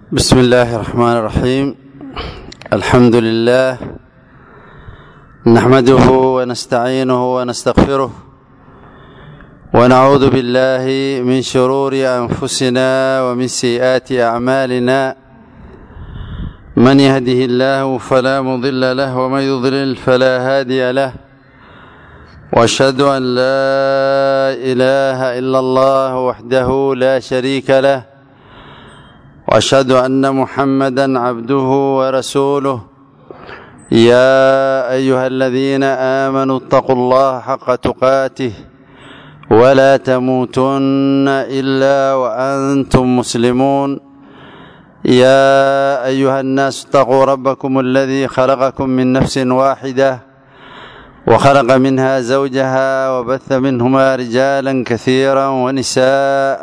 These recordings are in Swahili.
بسم الله الرحمن الرحيم الحمد لله نحمده ونستعينه ونستغفره ونعوذ بالله من شرور انفسنا ومن سيئات اعمالنا من يهده الله فلا مضل له ومن يضلل فلا هادي له واشهد ان لا اله الا الله وحده لا شريك له واشهد ان محمدا عبده ورسوله يا ايها الذين امنوا اتقوا الله حق تقاته ولا تموتن الا وانتم مسلمون يا ايها الناس اتقوا ربكم الذي خلقكم من نفس واحده وخلق منها زوجها وبث منهما رجالا كثيرا ونساء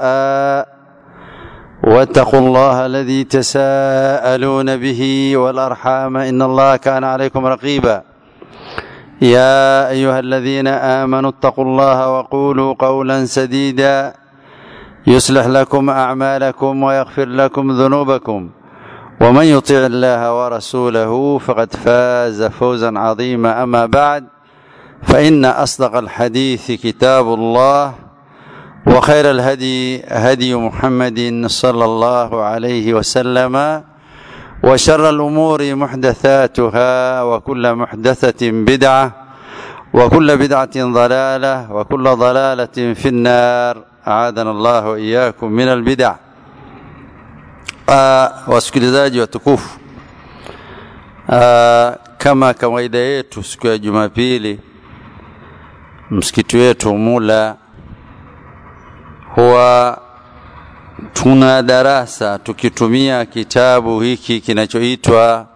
واتقوا الله الذي تساءلون به والارحام ان الله كان عليكم رقيبا يا ايها الذين امنوا اتقوا الله وقولوا قولا سديدا يصلح لكم اعمالكم ويغفر لكم ذنوبكم ومن يطع الله ورسوله فقد فاز فوزا عظيما اما بعد فان اصدق الحديث كتاب الله وخير الهدي هدي محمد صلى الله عليه وسلم وشر الامور محدثاتها وكل محدثه بدعه وكل بدعه ضلاله وكل ضلاله في النار اعاذنا الله واياكم من البدع wasikilizaji watukufu kama kawaida yetu siku ya jumapili msikiti wetu mula huwa tuna darasa tukitumia kitabu hiki kinachoitwa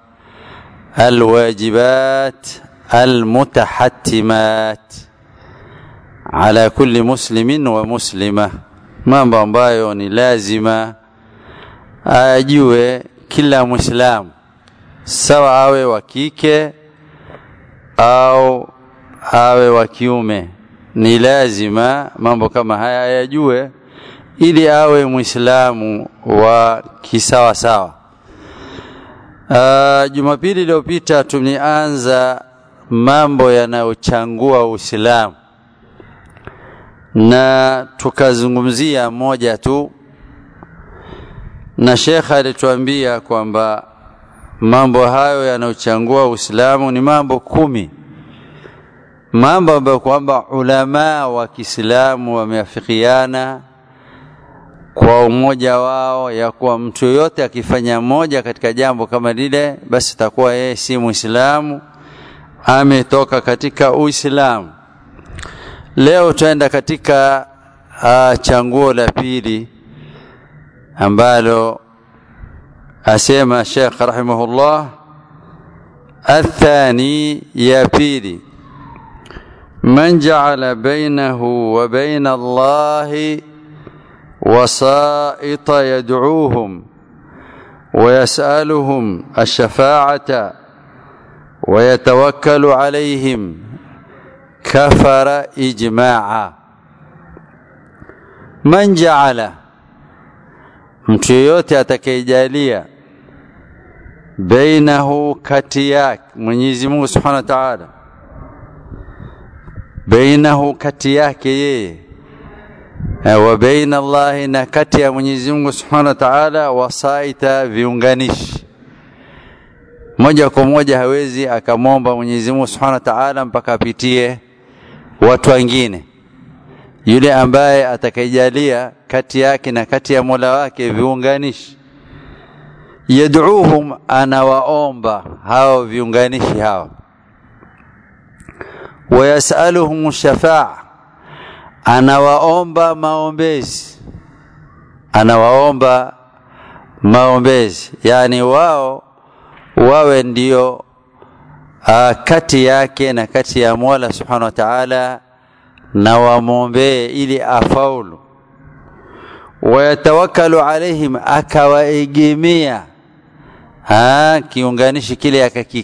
alwajibat almutahattimat ala kulli muslimin wa muslima mambo ambayo ni lazima ajue kila mwislamu sawa awe wa kike au awe wa kiume ni lazima mambo kama haya ayajue ili awe mwislamu wa kisawa sawa uh, jumapili iliyopita tumeanza mambo yanayochangua uislamu na tukazungumzia moja tu na shekha alituambia kwamba mambo hayo yanayochangua uislamu ni mambo kumi mambo ambayo kwamba ulamaa wa Kiislamu wameafikiana kwa umoja wao ya kuwa mtu yoyote akifanya moja katika jambo kama lile, basi takuwa yeye si Muislamu, ametoka katika Uislamu. Leo tutaenda katika uh, changuo la pili ambalo asema Sheikh rahimahullah, athani ya pili من جعل بينه وبين الله وسائط يدعوهم ويسألهم الشفاعة ويتوكل عليهم كفر إجماعا من جعل mtu yoyote atakayejalia bainahu kati yake Mwenyezi Mungu Subhanahu wa Ta'ala bainahu kati yake yeye wa baina Allahi na kati ya Mwenyezi Mungu Subhanahu wa Ta'ala wasaita viunganishi moja kwa moja hawezi akamwomba Mwenyezi Mungu Subhanahu wa Ta'ala mpaka apitie watu wengine yule ambaye atakayejalia kati yake na kati ya Mola wake viunganishi yad'uhum anawaomba hao viunganishi hao wayasaluhum shafaa anawaomba maombezi anawaomba maombezi yani wao wawe ndio uh, kati yake na kati ya Mola Subhanahu wa Ta'ala na wamwombee ili afaulu wayatawakalu alaihim akawaegemea kiunganishi kile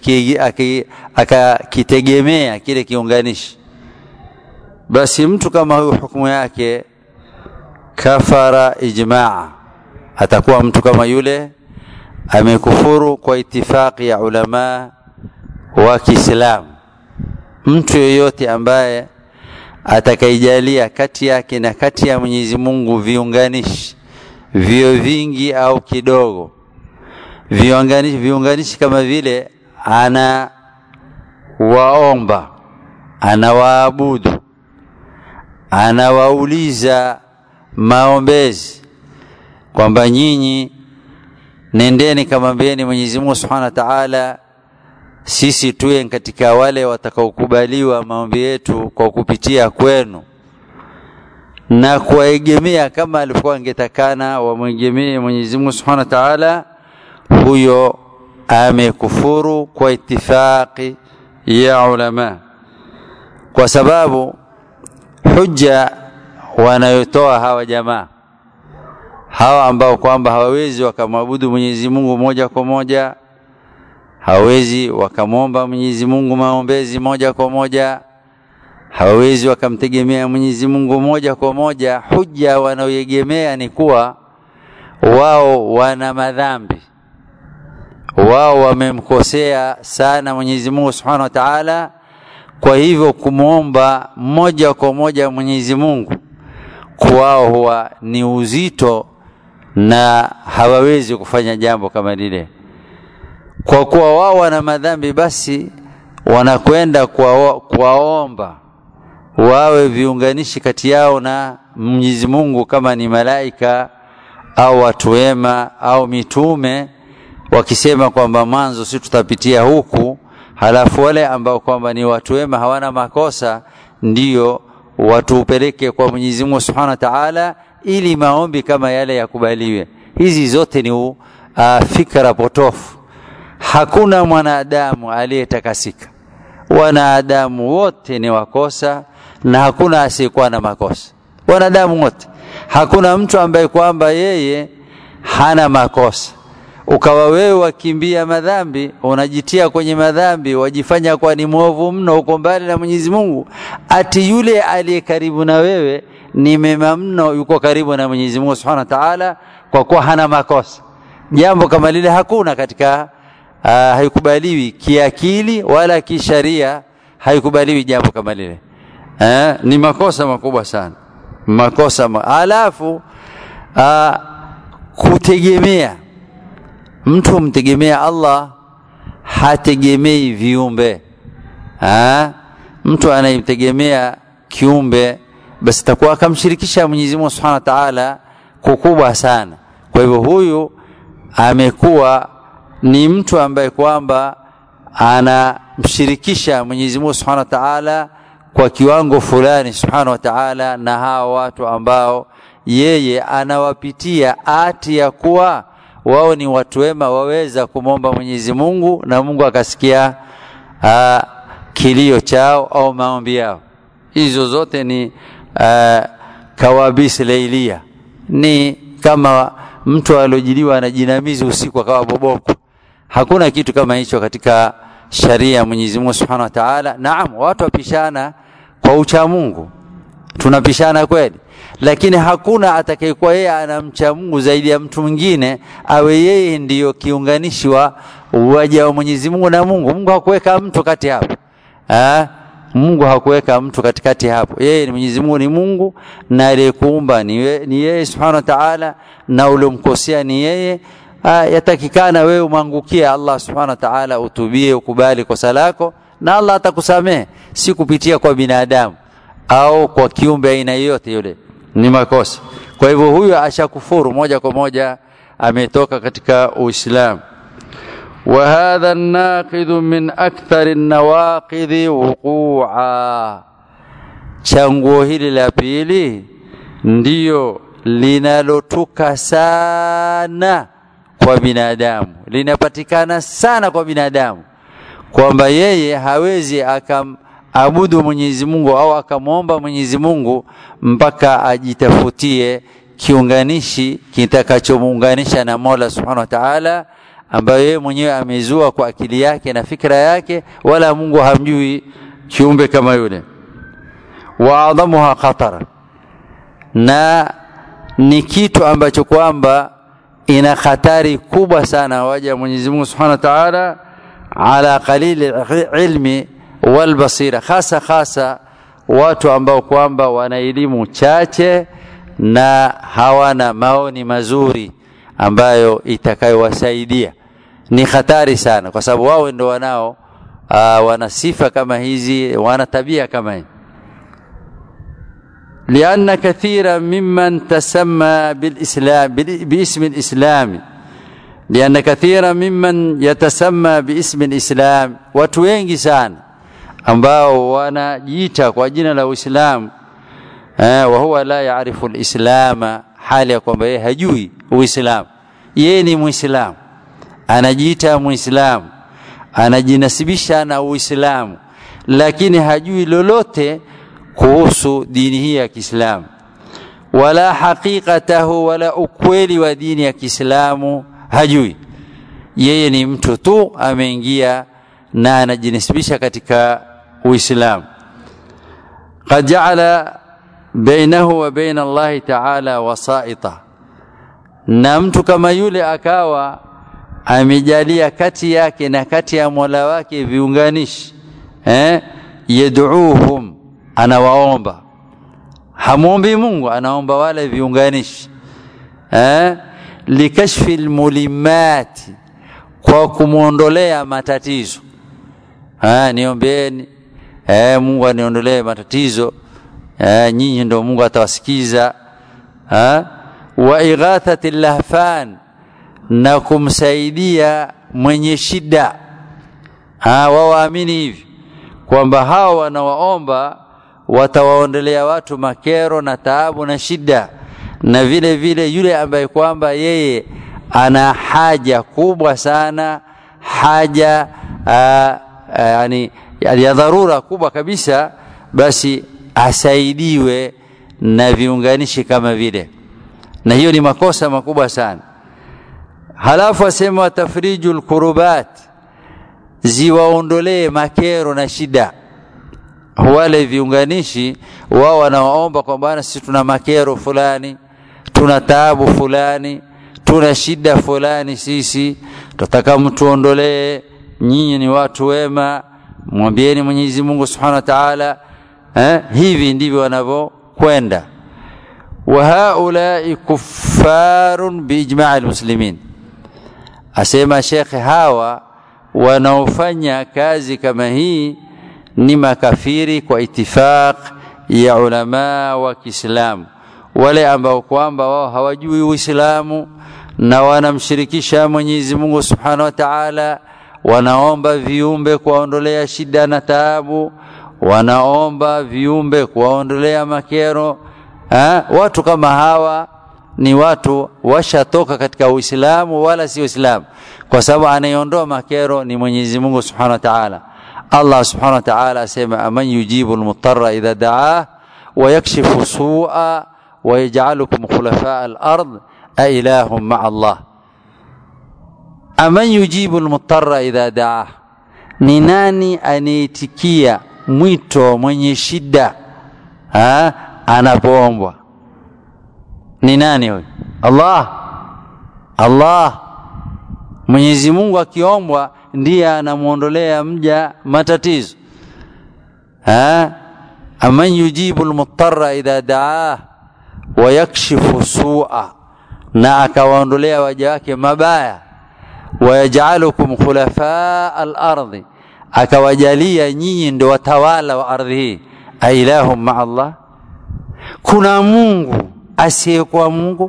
akakitegemea kile kiunganishi basi mtu kama huyu hukumu yake kafara ijmaa atakuwa mtu kama yule amekufuru kwa itifaki ya ulama wa Kiislamu. Mtu yoyote ambaye atakaijalia kati yake na kati ya Mwenyezi Mungu viunganishi vio vingi au kidogo, viunganishi, viunganishi kama vile ana waomba, anawaabudu, anawauliza maombezi kwamba nyinyi nendeni kamwambieni Mwenyezi Mungu Subhanahu wa Ta'ala, sisi tuwe katika wale watakaokubaliwa maombi yetu kwa kupitia kwenu, na kuwaegemea kama alivyokuwa angetakana wamwegemee Mwenyezi Mungu Subhanahu wa Ta'ala, huyo amekufuru kwa itifaki ya ulama, kwa sababu hujja wanayotoa hawa jamaa hawa ambao kwamba hawawezi wakamwabudu Mwenyezi Mungu moja kwa moja, hawawezi wakamwomba Mwenyezi Mungu maombezi moja kwa moja, hawawezi wakamtegemea Mwenyezi Mungu moja kwa moja. Hujja wanaoegemea ni kuwa wao wana madhambi, wao wamemkosea sana Mwenyezi Mungu Subhanahu wa Ta'ala. Kwa hivyo kumwomba moja kwa moja Mwenyezi Mungu kwao huwa ni uzito na hawawezi kufanya jambo kama lile. Kwa kuwa wao wana madhambi, basi wanakwenda kuwaomba wawe viunganishi kati yao na Mwenyezi Mungu, kama ni malaika au watu wema au mitume, wakisema kwamba mwanzo si tutapitia huku, halafu wale ambao kwamba ni watu wema hawana makosa ndiyo watupeleke kwa Mwenyezi Mungu Subhanahu wa Ta'ala ili maombi kama yale yakubaliwe. Hizi zote ni uh, fikra potofu. Hakuna mwanadamu aliyetakasika, wanadamu wote ni wakosa na hakuna asiyekuwa na makosa, wanadamu wote. Hakuna mtu ambaye kwamba yeye hana makosa ukawa wewe wakimbia madhambi, unajitia kwenye madhambi, wajifanya kuwa ni mwovu mno, uko mbali na Mwenyezi Mungu, ati yule aliye karibu na wewe ni mema mno, yuko karibu na Mwenyezi Mungu Subhanahu wa Ta'ala, kwa kuwa hana makosa. Jambo kama lile hakuna katika uh, haikubaliwi kiakili wala kisharia, haikubaliwi jambo kama lile eh, ni makosa makubwa sana, makosa ma alafu uh, kutegemea mtu mtegemea Allah hategemei viumbe ha? mtu anayemtegemea kiumbe basi takuwa akamshirikisha Mwenyezi Mungu Subhanahu wa Ta'ala kukubwa sana. Kwa hivyo huyu amekuwa ni mtu ambaye kwamba anamshirikisha Mwenyezi Mungu Subhanahu wa Ta'ala kwa kiwango fulani Subhanahu wa Ta'ala, na hawa watu ambao yeye anawapitia ati ya kuwa wao ni watu wema, waweza kumwomba Mwenyezi Mungu na Mungu akasikia uh, kilio chao au maombi yao. Hizo zote ni uh, kawabisi leilia, ni kama mtu aliojiliwa na jinamizi usiku akawa boboko. Hakuna kitu kama hicho katika sharia ya Mwenyezi Mungu Subhanahu wa Ta'ala. Naam, watu wapishana kwa ucha Mungu, tunapishana kweli lakini hakuna atakayekuwa yeye anamcha Mungu zaidi ya mtu mwingine, awe yeye ndiyo kiunganishi wa waja wa Mwenyezi Mungu na Mungu. Mungu hakuweka mtu kati hapo ha? Mungu hakuweka mtu katikati hapo. Yeye ni Mwenyezi Mungu, ni Mungu na aliyekuumba ni, ni yeye Subhanahu wa Ta'ala, na uliomkosea ni yeye. Yatakikana wewe umwangukie Allah Subhanahu wa Ta'ala, utubie, ukubali kosa lako, na Allah atakusamehe, si kupitia kwa binadamu au kwa kiumbe aina yoyote yule ni makosa. Kwa hivyo huyu ashakufuru moja kwa moja, ametoka katika Uislamu. wa hadha naqidhu min akthari nawaqidhi wuqua, changuo hili la pili ndiyo linalotuka sana kwa binadamu, linapatikana sana kwa binadamu, kwamba yeye hawezi akam abudu Mwenyezi Mungu au akamwomba Mwenyezi Mungu mpaka ajitafutie kiunganishi kitakachomuunganisha na Mola Subhanahu wa Ta'ala, ambayo yeye mwenyewe amezua kwa akili yake na fikra yake, wala Mungu hamjui kiumbe kama yule. wa adhamuha khatara, na ni kitu ambacho kwamba ina hatari kubwa sana waja Mwenyezi Mungu Subhanahu wa Ta'ala ala qalili ilmi wal basira hasa hasa watu ambao kwamba wana elimu chache na hawana maoni mazuri ambayo itakayowasaidia ni hatari sana kwa sababu wao ndio wanao uh, wana sifa kama hizi wana tabia kama hii لأن كثيرا ممن تسمى بالإسلام باسم الإسلام لأن كثيرا ممن يتسمى باسم الإسلام watu wengi sana ambao wanajiita kwa jina la Uislamu eh, wa huwa la yaarifu alislama hali ya kwamba yeye hajui Uislamu yeye ni Muislamu anajiita Muislamu anajinasibisha na Uislamu lakini hajui lolote kuhusu dini hii ya Kiislamu wala haqiqatahu wala ukweli wa dini ya Kiislamu hajui yeye ni mtu tu ameingia na anajinasibisha katika Uislamu qad ja'ala bainahu wa baina Allah ta'ala wasaita na mtu kama yule akawa amejalia kati yake na kati ya Mola wake viunganishi eh yad'uuhum anawaomba hamwombi Mungu anaomba wale viunganishi eh likashfi almulimati kwa kumwondolea matatizo ah niombeeni eh Mungu aniondolee matatizo eh nyinyi ndio Mungu atawasikiza ah wa ighathati lahfan na kumsaidia mwenye shida ah wao waamini hivi kwamba hao wanawaomba watawaondelea watu makero na taabu na shida na vile vile yule ambaye kwamba yeye ana haja kubwa sana haja aa, aa, yani ya dharura kubwa kabisa basi asaidiwe na viunganishi kama vile na hiyo ni makosa makubwa sana halafu asema tafriju lkurubat ziwaondolee makero na shida wale viunganishi wao wanawaomba kwamba sisi tuna makero fulani tuna taabu fulani tuna shida fulani sisi tutaka mtuondolee nyinyi ni watu wema mwambieni Mwenyezi Mungu Subhanahu wa Ta'ala eh, hivi ndivyo wanavyokwenda wa haulai kuffarun biijma'i almuslimin asema shekhe hawa wanaofanya kazi kama hii ni makafiri kwa itifaq ya ulama wa Kiislamu wale ambao kwamba wao hawajui Uislamu na wanamshirikisha Mwenyezi Mungu Subhanahu wa Ta'ala wanaomba viumbe kuwaondolea shida na taabu wanaomba viumbe kuwaondolea makero ha? watu kama hawa ni watu washatoka katika Uislamu wala si Uislamu kwa sababu anayeondoa makero ni Mwenyezi Mungu Subhanahu wa Ta'ala Allah Subhanahu wa Ta'ala asema aman yujibu almutarra idha da'ah wa yakshifu su'a wa yaj'alukum khulafa al-ard a ilahum ma'a Allah aman yujibu almutarra idha da'ah ni nani anaitikia mwito mwenye shida ha anapoombwa ni nani huyo Allah Allah Mwenyezi Mungu akiombwa ndiye anamuondolea mja matatizo ha aman yujibu almutarra idha daa wa yakshifu su'a na akawaondolea waja wake mabaya wayaj'alukum khulafa al-ardi akawajalia nyinyi ndio watawala wa ardhi hii ailahum ma Allah kuna Mungu asiyekuwa Mungu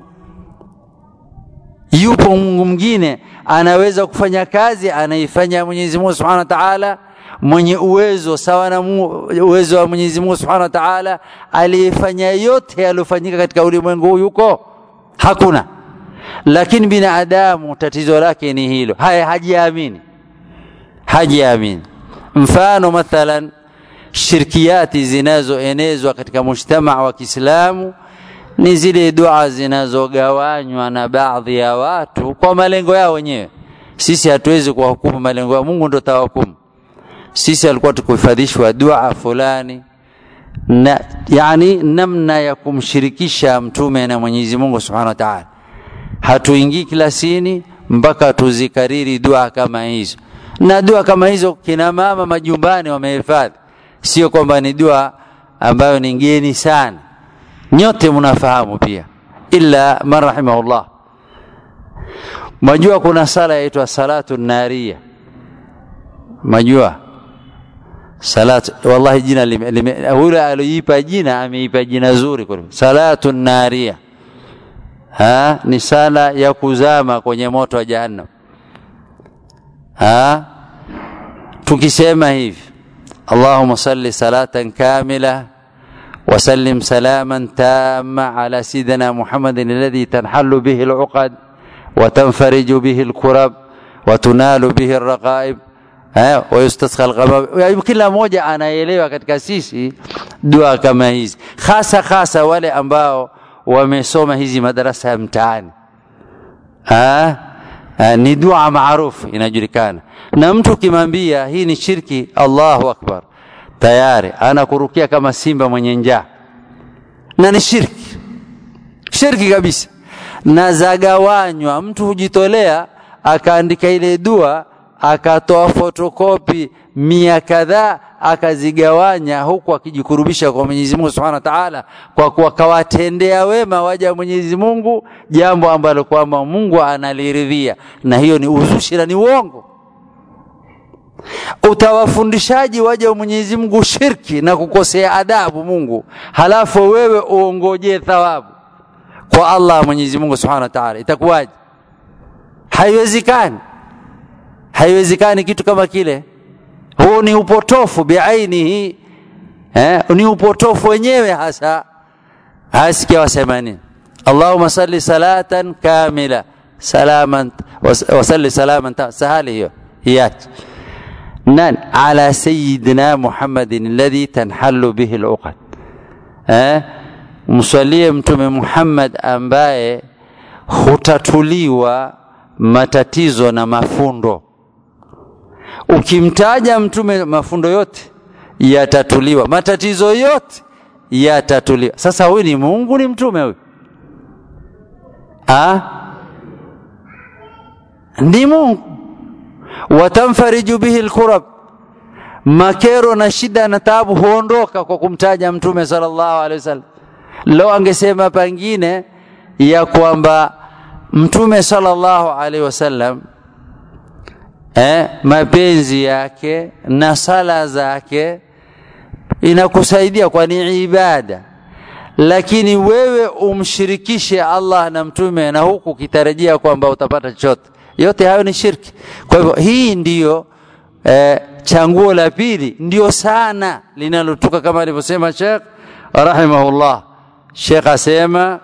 yupo Mungu mwingine anaweza kufanya kazi anaifanya Mwenyezi Mungu Subhanahu wa Ta'ala mwenye uwezo sawa na uwezo wa Mwenyezi Mungu Subhanahu wa Ta'ala aliyefanya yote yaliyofanyika katika ulimwengu huu yuko hakuna lakini binadamu tatizo lake ni hilo haya hajiamini hajiamini mfano mathalan shirkiati zinazoenezwa katika mujtamaa wa Kiislamu ni zile dua zinazogawanywa na baadhi ya watu kwa malengo yao wenyewe. Sisi hatuwezi kuwahukumu malengo ya Mungu, ndo tawahukumu. Sisi alikuwa tukuhifadhishwa dua fulani na yani namna ya kumshirikisha mtume na Mwenyezi Mungu Subhanahu wa Ta'ala. hatuingii kilasini mpaka tuzikariri dua kama hizo na dua kama hizo kina mama majumbani wamehifadhi sio kwamba ni dua ambayo ni ngeni sana nyote mnafahamu pia illa man rahimahullah majua kuna sala yaitwa salatu naria majua salatu wallahi jina yule aliyipa jina ameipa jina zuri kwa salatu naria ha ni sala ya kuzama kwenye moto wa jahannam ha tukisema hivi اللهم صل صلاة كاملة وسلم سلاما تاما على سيدنا محمد الذي تنحل به العقد وتنفرج به الكرب وتنال به الرقائب ويستسقى الغمام kila mmoja anaelewa katika sisi dua kama hizi hasa hasa wale ambao wamesoma hizi madarasa ya mtaani ni dua maarufu inajulikana na mtu ukimwambia hii ni shirki allahu akbar tayari anakurukia kama simba mwenye njaa na ni shirki shirki kabisa na zagawanywa mtu hujitolea akaandika ile dua akatoa fotokopi mia kadhaa akazigawanya huku akijikurubisha kwa Mwenyezi Mungu Subhanahu wa Ta'ala kwa kuwa kawatendea wema waja Mwenyezi Mungu jambo ambalo kwamba Mungu analiridhia na hiyo ni uzushi na ni uongo utawafundishaji waja Mwenyezi Mungu shirki na kukosea adabu Mungu halafu wewe uongojee thawabu kwa Allah Mwenyezi Mungu Subhanahu wa Ta'ala itakuwaje haiwezekani haiwezekani kitu kama kile huu ni upotofu biainihi eh, ni upotofu wenyewe hasa hasikia wasema nini Allahumma salli salatan kamila salaman wasalli salaman sahali hiyo hiyachi nani ala sayidina Muhammadin alladhi tanhallu bihi al-uqad eh mswalie mtume Muhammad ambaye hutatuliwa matatizo na mafundo ukimtaja mtume mafundo yote yatatuliwa matatizo yote yatatuliwa sasa huyu ni Mungu ni mtume huyu ah ni Mungu watamfariju bihi alkurab makero na shida na taabu huondoka kwa kumtaja mtume sallallahu alaihi wasallam leo angesema pengine ya kwamba mtume sallallahu alaihi wasallam eh, mapenzi yake na sala zake inakusaidia kwa ni ibada lakini wewe umshirikishe Allah na mtume na huku kitarajia kwamba utapata chochote yote hayo ni shirki kwa hivyo hii ndiyo eh, changuo la pili ndio sana linalotoka kama alivyosema Sheikh rahimahullah Sheikh asema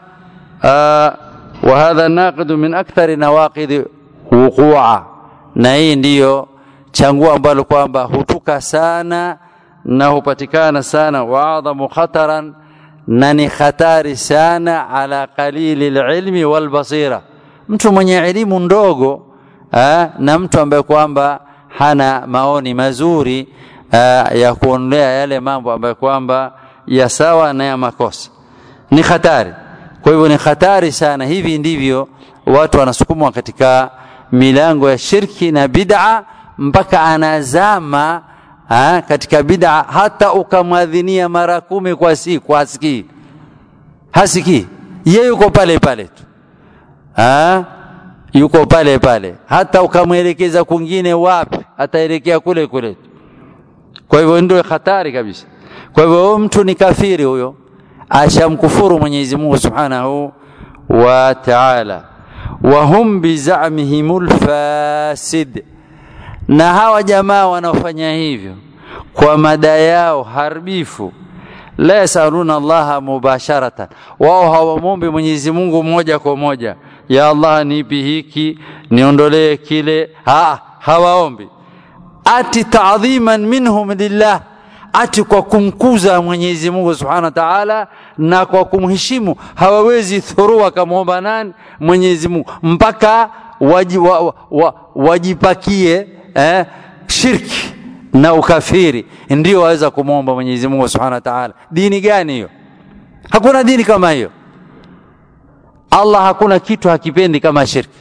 wa hadha naqidu min akthari nawaqid wuqua na hii ndiyo changuo ambalo kwamba hutuka sana na hupatikana sana wa adhamu khataran na ni hatari sana ala qalili lilmi walbasira mtu mwenye elimu ndogo aa, na mtu ambaye kwamba hana maoni mazuri aa, ya kuondea yale mambo ambayo kwamba ya sawa na ya makosa ni hatari kwa hivyo ni hatari sana hivi ndivyo watu wanasukumwa katika milango ya shirki na bid'a mpaka anazama ha, katika bid'a hata ukamwadhinia mara kumi kwa siku hasikii hasikii yeye yuko pale pale tu ha? yuko pale pale hata ukamwelekeza kwingine wapi ataelekea kule kule kwa hivyo ndio hatari kabisa kwa hivyo mtu ni kafiri huyo ashamkufuru Mwenyezi Mungu Subhanahu wa Ta'ala wa hum bizamihimul fasid na hawa jamaa wanaofanya hivyo kwa mada yao haribifu la yasaluna Allah mubasharatan wao hawamwombi Mwenyezi Mungu moja kwa moja ya Allah nipi hiki niondolee kile ha hawaombi ati ta'dhiman minhum lillah ati kwa kumkuza Mwenyezi Mungu Subhanahu wa Ta'ala na kwa kumheshimu hawawezi thurua kamwomba nani Mwenyezi Mungu mpaka waji, wa, wa, wa, wajipakie eh, shirki na ukafiri ndio waweza kumwomba Mwenyezi Mungu Subhanahu wa Ta'ala dini gani hiyo hakuna dini kama hiyo Allah hakuna kitu hakipendi kama shirki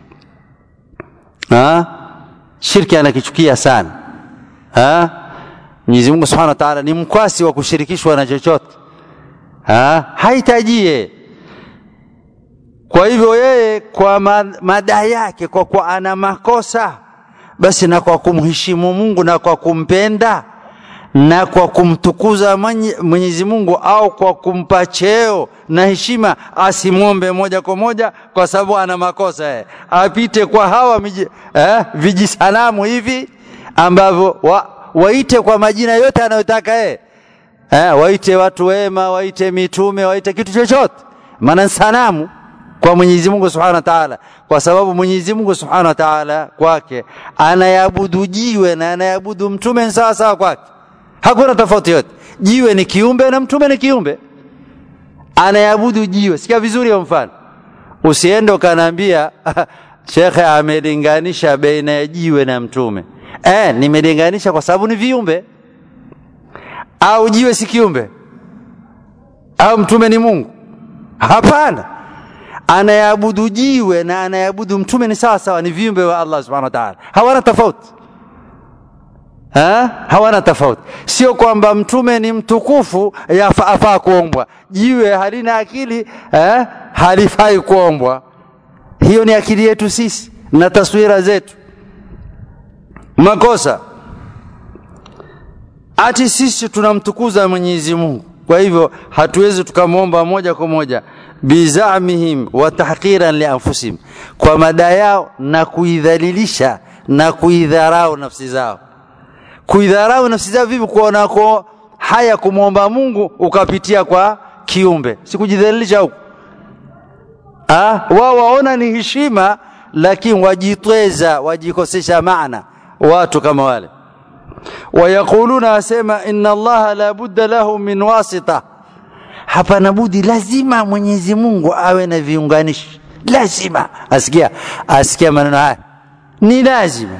ha? shirki anakichukia sana ha? Mwenyezi Mungu Subhanahu wa Ta'ala ni mkwasi wa kushirikishwa na chochote ha? haitajie kwa hivyo yeye kwa madai yake kwa kuwa ana makosa basi na kwa kumheshimu Mungu na kwa kumpenda na kwa kumtukuza Mwenyezi Mungu au kwa kumpa cheo na heshima, asimwombe moja kwa moja, kwa sababu ana makosa yeye, apite kwa hawa miji, eh, vijisanamu hivi ambavyo wa, waite kwa majina yote anayotaka yeye eh, waite watu wema, waite mitume, waite kitu chochote, maana sanamu kwa Mwenyezi Mungu Subhanahu wa Ta'ala, kwa sababu Mwenyezi Mungu Subhanahu wa Ta'ala kwake anayabudu jiwe na anayabudu mtume sawa sawa kwake hakuna tofauti yote. Jiwe ni kiumbe na mtume ni kiumbe, anayabudu jiwe. Sikia vizuri ya mfano, usiende ukanaambia shekhe amelinganisha baina ya jiwe na mtume. Eh, nimelinganisha kwa sababu ni viumbe. Au jiwe si kiumbe? Au mtume ni Mungu? Hapana, anayabudu jiwe na anayabudu mtume ni sawa sawa, ni viumbe wa Allah subhanahu wa ta'ala, hawana tofauti ha? hawana tofauti. Sio kwamba mtume ni mtukufu afaa kuombwa, jiwe halina akili ha? halifai kuombwa. Hiyo ni akili yetu sisi na taswira zetu. Makosa ati sisi tunamtukuza Mwenyezi Mungu, kwa hivyo hatuwezi tukamwomba moja kwa moja bizamihim wa tahqiran li anfusihim, kwa madai yao na kuidhalilisha na kuidharau nafsi zao kuidharau nafsi zao vipi? Kuonako haya kumwomba Mungu ukapitia kwa kiumbe, sikujidhalilisha huko. Wao waona ni heshima, lakini wajitweza, wajikosesha maana watu kama wale. Wayaquluna, wasema inna Allaha la budda lahu min wasita, hapana budi, lazima Mwenyezi Mungu awe na viunganishi, lazima. Asikia, asikia maneno haya, ni lazima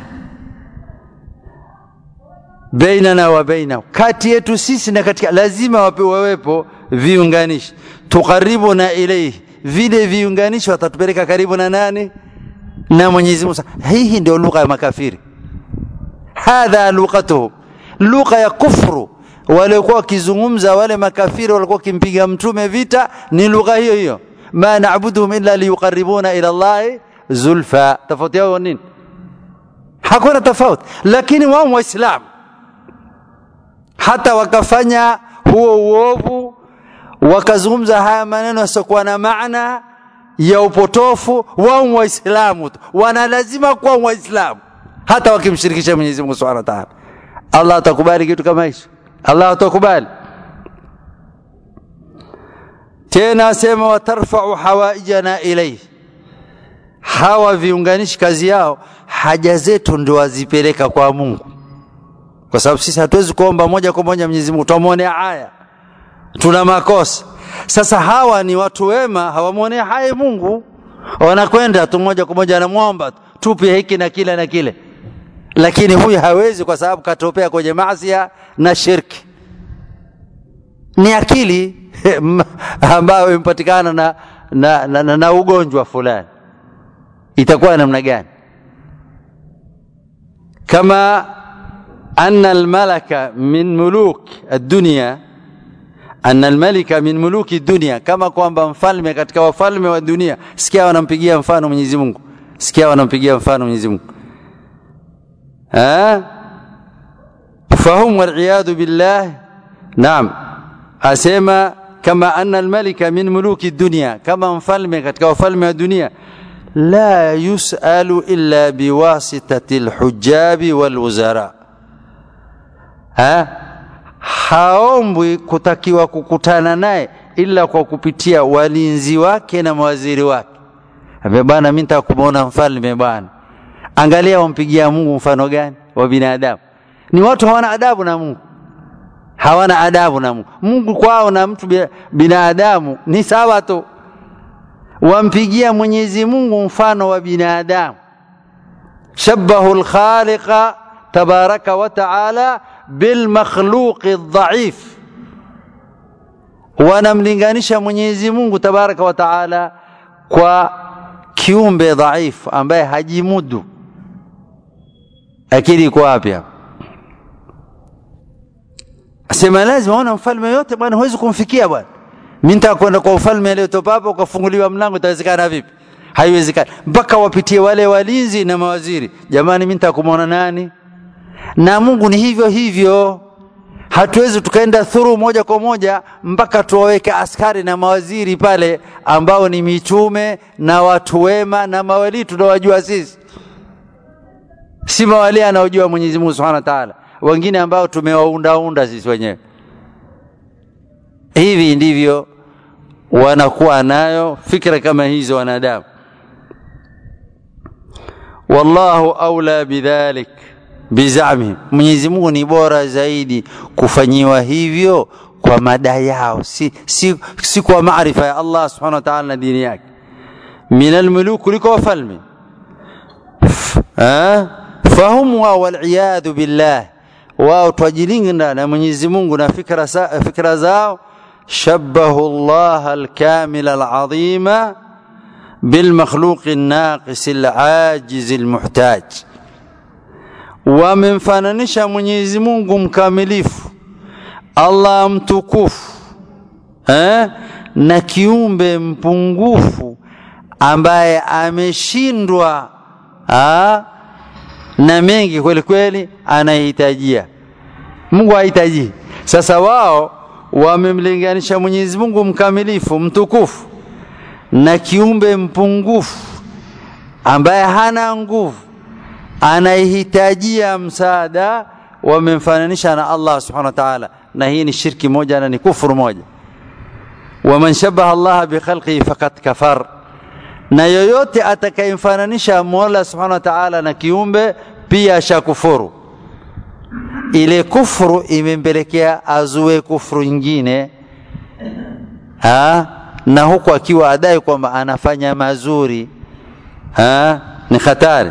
bainana wa bainahu, kati yetu sisi na katika, lazima wawepo viunganishi. Tukaribuna ilaihi, vile viunganishi watatupeleka karibu na nani? Na Mwenyezi Mungu. Hii ndio lugha ya makafiri, hadha lughatuhum, lugha ya kufru waliokuwa wakizungumza wale makafiri walikuwa wakimpiga mtume vita, ni lugha hiyo hiyo, ma na'buduhum illa liyuqarribuna ila Allahi zulfa. Tofauti yao nini? Hakuna tofauti, lakini wao Waislamu hata wakafanya huo uovu wakazungumza haya maneno yasiokuwa na maana ya upotofu, wao Waislamu tu wana lazima kuwa Waislamu hata wakimshirikisha Mwenyezi Mungu Subhanahu wa Ta'ala. Allah atakubali kitu kama hicho? Allah atakubali tena? Asema watarfau hawaijana ilayhi, hawa viunganishi kazi yao haja zetu ndio wazipeleka kwa Mungu kwa sababu sisi hatuwezi kuomba moja kwa moja Mwenyezi Mungu, tutamwonea haya, tuna makosa. Sasa hawa ni watu wema, hawamwonea haya Mungu, wanakwenda tu moja kwa moja, anamwomba tupe hiki na kile na kile, lakini huyu hawezi, kwa sababu katopea kwenye maasi na shirki. Ni akili ambayo imepatikana na, na, na, na, na ugonjwa fulani, itakuwa namna gani? kama أن الملك من ملوك الدنيا أن الملك من ملوك الدنيا كما kwamba mfalme katika wafalme wa dunia sikia wanampigia mfano Mwenyezi Mungu sikia wanampigia mfano Mwenyezi Mungu eh fahum waliyadu billah naam asema kama anna almalika min muluki dunya kama mfalme katika wafalme wa dunia la yusalu illa biwasitati alhujabi walwuzara ha? haombwi kutakiwa kukutana naye ila kwa kupitia walinzi wake na mawaziri wake. Ambia bwana, mimi nitaka kumuona mfalme bwana. Angalia wampigia Mungu mfano gani wa binadamu. Ni watu hawana adabu na Mungu, hawana adabu na Mungu. Mungu kwao na mtu binadamu ni sawa tu, wampigia Mwenyezi Mungu mfano wa binadamu. Shabbahu lkhaliqa tabaraka wa taala bilmakhluqi dhaif, wanamlinganisha Mwenyezi Mungu tabaraka wa taala kwa kiumbe dhaifu ambaye hajimudu akili iko wapi hapa asema lazima ona mfalme yote bwana huwezi kumfikia bwana mimi nitakwenda kwa ufalme leo topapo ukafunguliwa mlango itawezekana vipi haiwezekani mpaka wapitie wale walinzi na mawaziri jamani mimi nitakumwona nani na Mungu ni hivyo hivyo hatuwezi tukaenda thuru moja kwa moja mpaka tuwaweke askari na mawaziri pale ambao ni mitume na watu wema na mawalii tunawajua sisi si mawalii anaojua Mwenyezi Mungu Subhanahu wa Ta'ala wengine ambao tumewaundaunda sisi wenyewe hivi ndivyo wanakuwa nayo fikra kama hizo wanadamu wallahu aula bidhalik bizamihim Mwenyezi Mungu ni bora zaidi kufanyiwa hivyo kwa madai yao si, si, si kwa maarifa ya Allah subhanahu wa ta'ala na dini yake min almuluk kuliko wafalme fahum wao waliyadhu billah wao twajilinda na Mwenyezi Mungu na fikra, fikra zao شبهوا الله الكامل العظيم بالمخلوق الناقص العاجز المحتاج wamemfananisha Mwenyezi Mungu mkamilifu Allah mtukufu eh? na kiumbe mpungufu ambaye ameshindwa na mengi kweli kweli anahitajia Mungu hahitaji sasa wao wamemlinganisha Mwenyezi Mungu mkamilifu mtukufu na kiumbe mpungufu ambaye hana nguvu anahitajia msaada wamemfananisha na Allah subhanahu wa ta'ala na hii ni shirki moja na ni kufuru moja waman shabaha Allah bi khalqihi faqad kafar na yoyote atakayemfananisha Mola subhanahu wa ta'ala na kiumbe pia ashakufuru ile kufuru imempelekea azue kufuru nyingine ha? na huku akiwa adai kwamba anafanya mazuri ha? ni hatari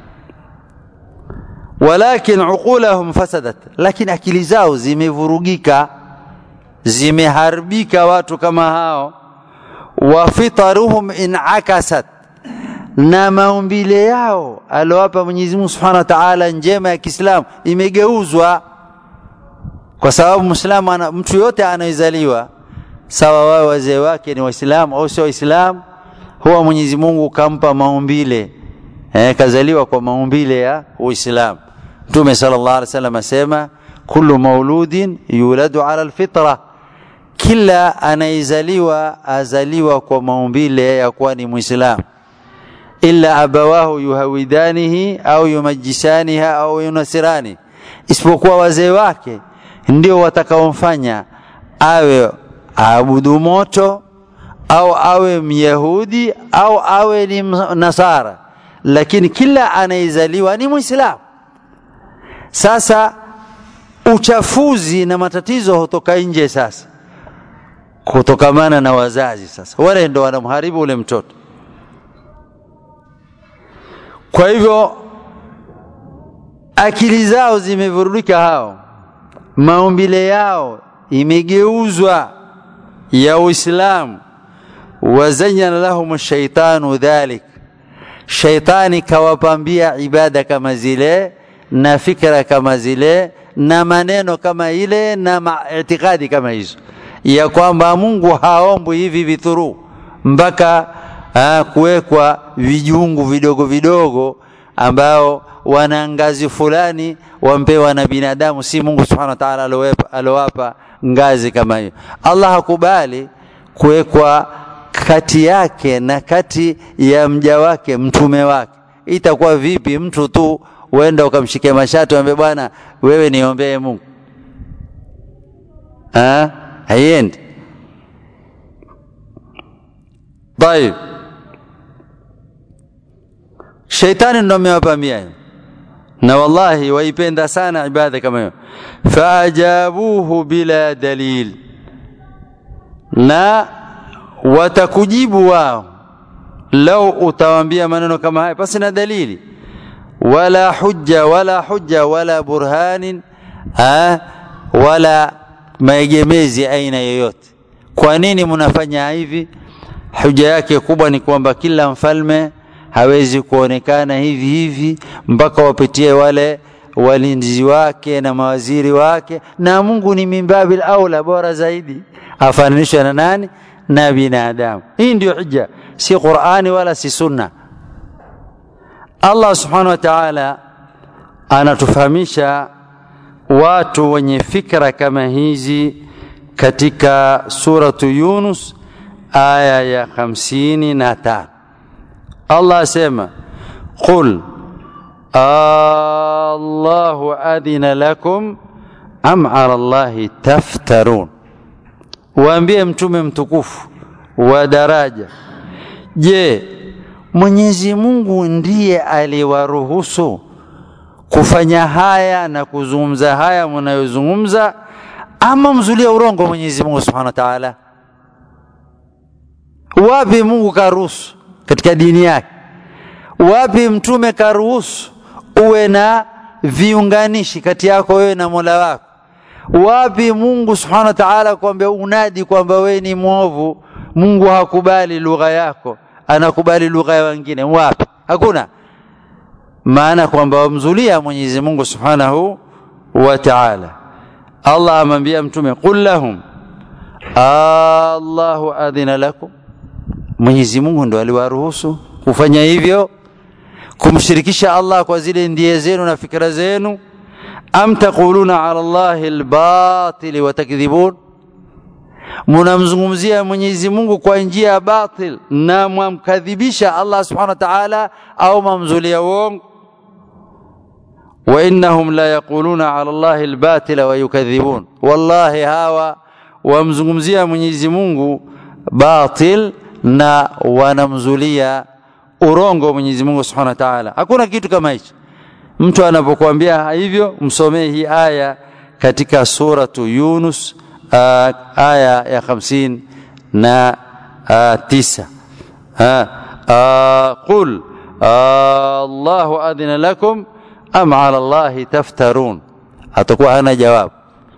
walakin uqulahum fasadat lakini akili zao zimevurugika zimeharibika watu kama hao wa fitaruhum inakasat na maumbile yao aliowapa Mwenyezi Mungu Subhanahu wa Ta'ala njema ya Kiislamu imegeuzwa kwa sababu Muislamu ana mtu yote anayezaliwa sawa wao wazee wake ni Waislamu au sio Waislamu huwa Mwenyezi Mungu kampa maumbile eh, kazaliwa kwa maumbile ya Uislamu Mtume sallallahu alaihi wasallam asema kullu mauludin yuladu ala alfitra kila anayezaliwa azaliwa kwa maumbile ya kuwa ni Muislamu illa abawahu yuhawidanihi au yumajisaniha au yunasirani isipokuwa wazee wake ndio watakaomfanya awe aabudu moto au awe myahudi au awe ni nasara lakini kila anayezaliwa ni muislamu sasa uchafuzi na matatizo hutoka nje sasa kutokamana na wazazi sasa wale ndo wanamharibu ule mtoto kwa hivyo akili zao zimevurudika hao maumbile yao imegeuzwa ya Uislamu wazanyana lahum shaitanu dhalik shaitani kawapambia ibada kama zile na fikra kama zile na maneno kama ile na itikadi kama hizo ya kwamba Mungu haombwi hivi vithuru mpaka kuwekwa vijungu vidogo vidogo ambao wana ngazi fulani wampewa na binadamu si Mungu subhanahu wa ta'ala alowapa ngazi kama hiyo Allah hakubali kuwekwa kati yake na kati ya mja wake mtume wake itakuwa vipi mtu tu uenda ukamshikia mashati ambe bwana wewe niombee Mungu ah haiendi طيب Shaitani ndo amewapamia na wallahi waipenda sana ibada kama hiyo faajabuhu bila dalil na watakujibu wao lau utawaambia maneno kama haya basi na dalili wala hujja wala hujja wala burhanin ha, wala maegemezi aina yoyote kwa nini mnafanya hivi huja yake kubwa ni kwamba kila mfalme hawezi kuonekana hivi hivi mpaka wapitie wale walinzi wake na mawaziri wake na Mungu ni mimbabil aula bora zaidi afananishwe na nani na binadamu hii ndio hujja si Qur'ani wala si sunna Allah subhanahu wa ta'ala anatufahamisha watu wenye fikra kama hizi katika suratu Yunus aya ya hamsini na tano Allah asema qul Allahu adhina lakum am ala Allahi taftarun, waambie mtume mtukufu wa daraja, je, Mwenyezi Mungu ndiye aliwaruhusu kufanya haya na kuzungumza haya mnayozungumza, ama mzulia urongo Mwenyezi Mungu Subhanahu wa Ta'ala? Wapi Mungu karuhusu katika dini yake? Wapi mtume karuhusu uwe na viunganishi kati yako wewe na Mola wako? Wapi Mungu Subhanahu wa Ta'ala kwamba unadi kwamba wewe ni mwovu, Mungu hakubali lugha yako, anakubali lugha ya wengine? Wapi? Hakuna. Maana kwamba wamzulia Mwenyezi Mungu Subhanahu wa Ta'ala. Allah amwambia mtume, qul lahum Allahu adhina lakum, Mwenyezi Mungu ndo aliwaruhusu kufanya hivyo, kumshirikisha Allah kwa zile ndiye zenu na fikra zenu. Am taquluna ala Allahi albatil wa takdhibun, munamzungumzia Mwenyezi Mungu kwa njia ya batil na mwamkadhibisha Allah subhanahu wa ta'ala, au mamzulia uongo. Wa innahum la yaquluna ala Allahi albatila wa yukadhibun, wallahi hawa wamzungumzia Mwenyezi Mungu batil na wanamzulia urongo Mwenyezi Mungu Subhanahu wa Ta'ala. Hakuna kitu kama hicho. Mtu anapokuambia hivyo, msomee hii aya katika suratu Yunus uh, aya ya hamsini na uh, tisa uh, uh, qul Allahu adhina lakum am ala Allahi taftarun, atakuwa hana jawabu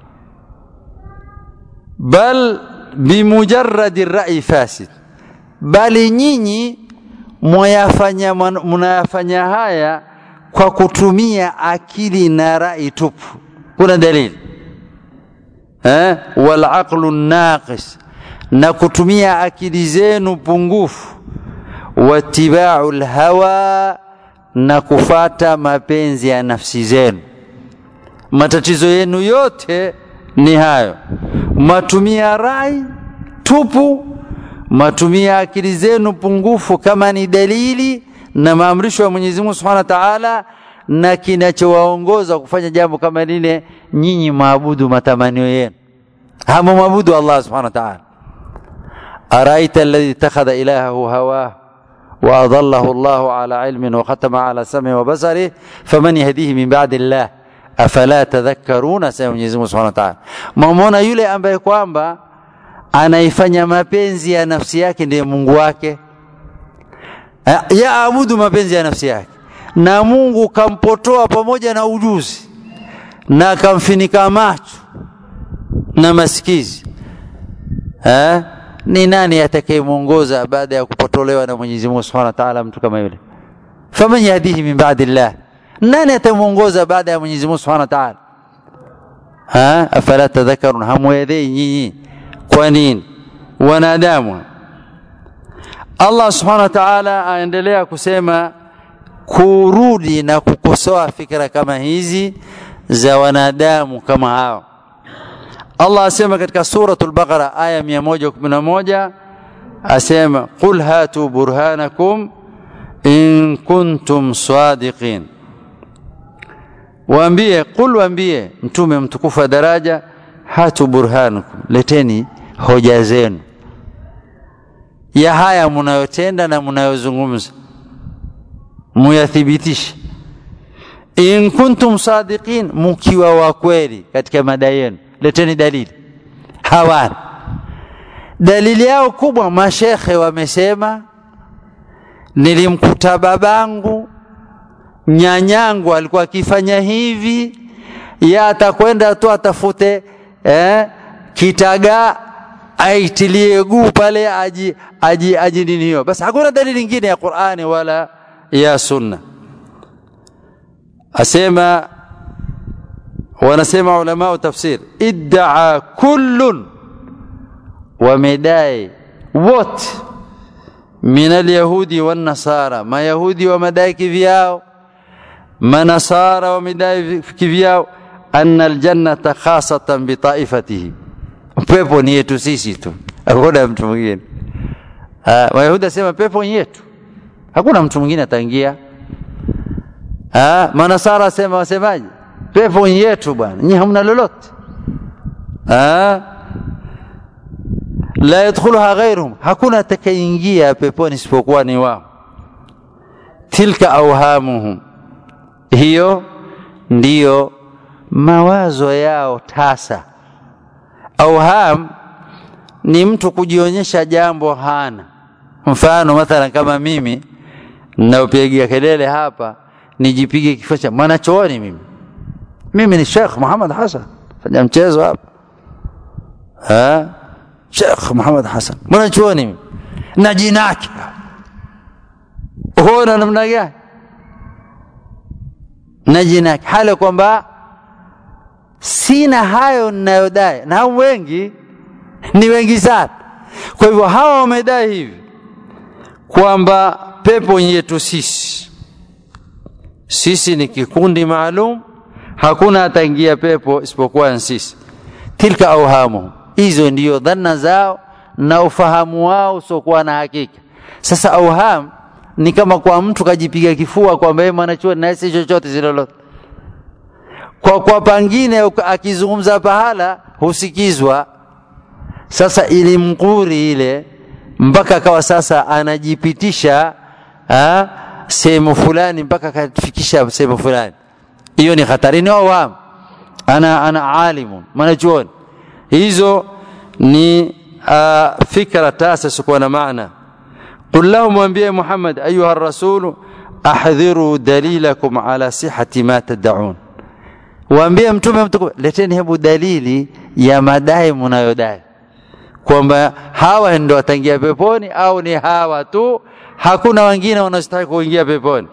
bal bimujarradi rai fasid, bali nyinyi mwayafanya mnayafanya haya kwa kutumia akili na rai tupu. Kuna dalili eh? wal aqlu naqis, na kutumia akili zenu pungufu, watibau lhawa, na kufata mapenzi ya nafsi zenu. Matatizo yenu yote ni hayo matumia rai tupu, matumia akili zenu pungufu kama ni dalili na maamrisho ya Mwenyezi Mungu Subhanahu wa Ta'ala, na kinachowaongoza kufanya jambo kama lile, nyinyi maabudu matamanio yenu, hama maabudu Allah Subhanahu wa Ta'ala. araita alladhi ittakhadha ilahahu hawahu wa adallahu Allahu ala ilmin wa khatama ala sam'i wa basarihi faman yahdihi min ba'di Allah afala tadhakkaruna, sema Mwenyezi Mungu Subhanahu wa Ta'ala. Mamwona yule ambaye kwamba anaifanya mapenzi ya nafsi yake ndiye Mungu wake, yaabudu mapenzi ya nafsi yake, na Mungu kampotoa pamoja na ujuzi na kamfinika macho na masikizi eh? Ni nani atakayemwongoza baada ya kupotolewa na Mwenyezi Mungu Subhanahu wa Ta'ala mtu kama yule? faman yahdihi min ba'di Allah nani atamuongoza baada ya Mwenyezi Mungu Subhanahu wa Ta'ala? Ha, afala tadhakkarun, hamwelei nyinyi? Kwa nini wanadamu? Allah Subhanahu wa Ta'ala aendelea kusema kurudi na kukosoa fikra kama hizi za wanadamu kama hao. Allah asema katika suratul Baqara aya 111 asema qul hatu burhanakum in kuntum sadiqin waambie qul waambie mtume mtukufu wa daraja hatu burhanukum leteni hoja zenu ya haya mnayotenda na mnayozungumza muyathibitishe in kuntum sadiqin mkiwa wa kweli katika madai yenu leteni dalili hawana dalili yao kubwa mashekhe wamesema nilimkuta babangu nyanyangu alikuwa akifanya hivi, ya atakwenda tu atafute eh, kitaga aitilie guu pale aji aji aji nini hiyo basi hakuna dalili nyingine ya Qur'ani wala ya sunna asema wanasema ulama tafsir iddaa kullun wamedai wote min alyahudi wan nasara mayahudi wamedai kivyao manasara wamedai kivyao anna aljannata khasatan bi taifatihi pepo ni yetu sisi tu hakuna mtu mwingine mayahudi asema pepo ni yetu hakuna mtu mwingine ataingia manasara asema wasemaje pepo ni yetu bwana nyinyi hamna lolote la yadkhuluha ghairuhum hakuna atakayeingia peponi isipokuwa ni wao tilka awhamuhum hiyo ndiyo mawazo yao tasa auham ni mtu kujionyesha jambo hana mfano mathalan kama mimi naopigia kelele hapa nijipige kifua cha mwanachooni mimi mimi ni Sheikh Muhammad Hassan fanya mchezo hapa ha Sheikh Muhammad Hassan mwanachuoni mimi na jinaki huona namna gani na jinaki hali kwamba sina hayo ninayodai na wengi ni wengi sana kwa hivyo hawa wamedai hivi kwamba pepo yetu sisi sisi ni kikundi maalum hakuna ataingia pepo isipokuwa sisi tilka auhamuhum hizo ndiyo dhana zao na ufahamu wao usiokuwa na hakika sasa auham ni kama kwa mtu kajipiga kifua kwamba yeye mwanachuoni na si chochote zilolote kwa kwa pangine akizungumza pahala husikizwa sasa ilimkuri ile mpaka akawa sasa anajipitisha sehemu fulani mpaka akafikisha sehemu fulani hiyo ni hatarini wao ana ana alimu mwanachuoni hizo ni uh, fikra tasa kuwa na maana qul lahum mwambie Muhammad ayuha rasulu ahdhiru dalilakum ala sihhati ma tad'un waambie mtume mtukufu leteni hebu dalili ya madai mnayodai kwamba hawa ndio wataingia peponi au ni hawa tu hakuna wengine wanaostahili kuingia peponi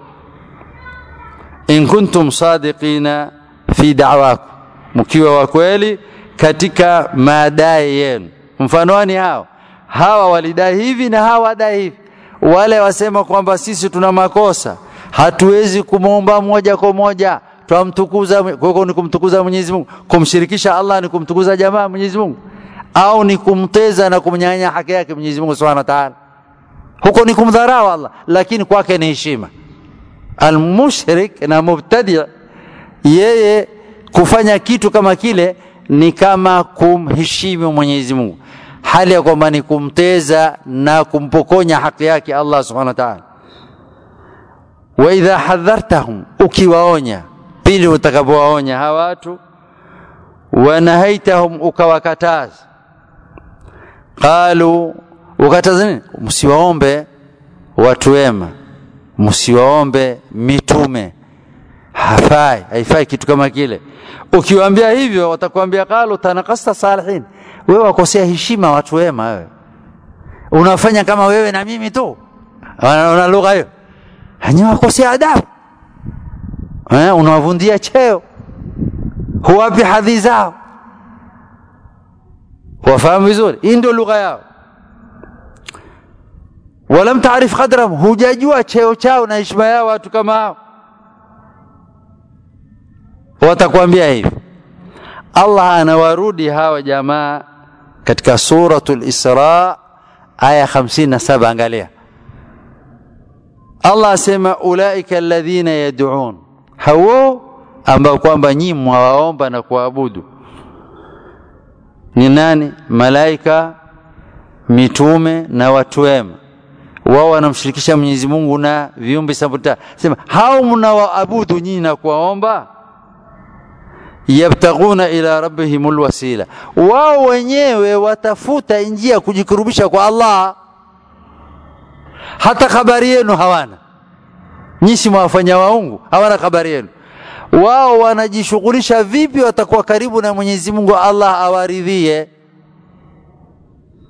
in kuntum sadiqina fi da'wakum mkiwa wa kweli katika madai yenu mfanoni hao hawa walidai hivi na hawa wadai hivi wale wasema kwamba sisi tuna makosa hatuwezi kumwomba moja kwa moja twamtukuza kwa ni kumtukuza Mwenyezi Mungu kumshirikisha Allah ni kumtukuza jamaa Mwenyezi Mungu au ni kumteza na kumnyanya haki yake Mwenyezi Mungu Subhanahu wa Ta'ala huko ni kumdharau Allah lakini kwake ni heshima almushrik na mubtadi yeye kufanya kitu kama kile ni kama kumheshimu Mwenyezi Mungu hali ya kwamba ni kumteza na kumpokonya haki yake Allah Subhanahu wa Ta'ala wa idha hadhartahum ukiwaonya pindi utakapowaonya hawa watu wanahaitahum ukawakataza qalu ukataza nini msiwaombe watu wema msiwaombe mitume hafai haifai kitu kama kile ukiwaambia hivyo watakwambia qalu tanakasta salihin wewe wakosea heshima watu wema wewe unafanya kama wewe na mimi tu una lugha hiyo hanyo wakosea adabu eh unawavundia cheo huwapi hadhi zao wafahamu vizuri hii ndio lugha yao walam taarif qadrahum hujajua cheo chao na heshima yao watu kama hao watakwambia hivi Allah anawarudi hawa jamaa katika suratul Isra aya 57 angalia Allah asema ulaika alladhina yad'un hao ambao kwamba nyinyi mwawaomba na kuabudu ni nani malaika mitume na watu wema wao wanamshirikisha Mwenyezi Mungu na viumbe sabuta sema hao mnawaabudu nyinyi na kuwaomba yabtaguna ila rabbihimul wasila wao wenyewe watafuta njia kujikurubisha kwa Allah hata habari yenu hawana nyisi mwafanya waungu hawana habari yenu wao wanajishughulisha vipi watakuwa karibu na Mwenyezi Mungu Allah awaridhie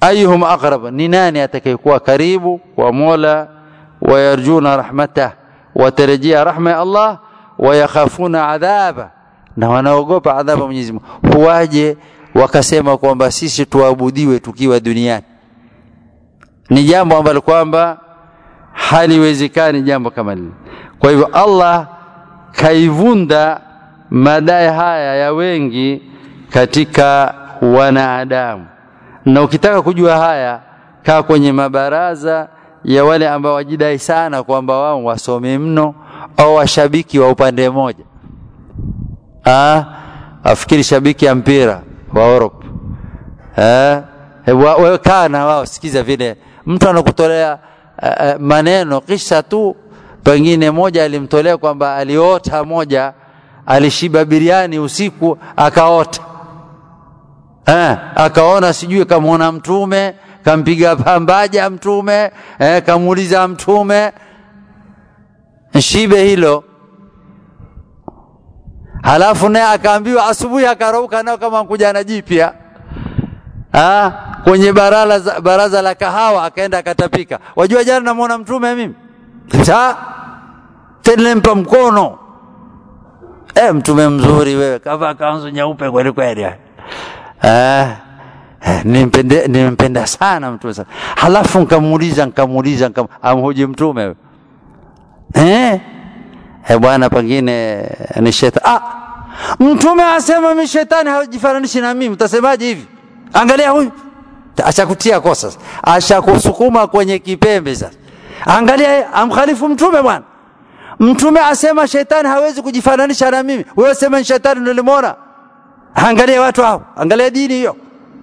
ayuhum aqrab ni nani atakayekuwa karibu kwa mola wayarjuna rahmatah watarajia rahma ya allah wayakhafuna adhaba na wanaogopa adhabu mwenyezi mungu huwaje wakasema kwamba sisi tuabudiwe tukiwa duniani ni jambo ambalo kwamba haliwezekani jambo kama lile kwa hivyo allah kaivunda madai haya ya wengi katika wanadamu na ukitaka kujua haya kaa kwenye mabaraza ya wale ambao wajidai sana kwamba wao wasome mno au washabiki wa upande mmoja ah afikiri shabiki ya mpira wa Europe eh wewe kaa na wao sikiza vile mtu anakutolea uh, maneno kisha tu pengine moja alimtolea kwamba aliota moja alishiba biriani usiku akaota eh, akaona sijui kamwona mtume kampiga pambaja mtume eh, kamuuliza mtume shibe hilo halafu naye akaambiwa asubuhi akarauka nao kama mkujana jipya ah, kwenye baraza, baraza la kahawa akaenda akatapika wajua jana namwona mtume mimi sa telempa mkono e, mtume mzuri wewe kavaa kanzu nyeupe kweli kweli eh, nimpende, nimpenda sana mtume sana halafu nkamuuliza nkamuuliza nkam, amhoji mtume eh? Eh, bwana pengine ni shetani ah, mtume asema mi shetani hajifananishi na mimi utasemaje hivi angalia huyu ashakutia kosa ashakusukuma kwenye kipembe sasa angalia amkhalifu mtume bwana mtume asema shetani hawezi kujifananisha na mimi wewe sema ni shetani nilimwona angalia watu hao angalia dini hiyo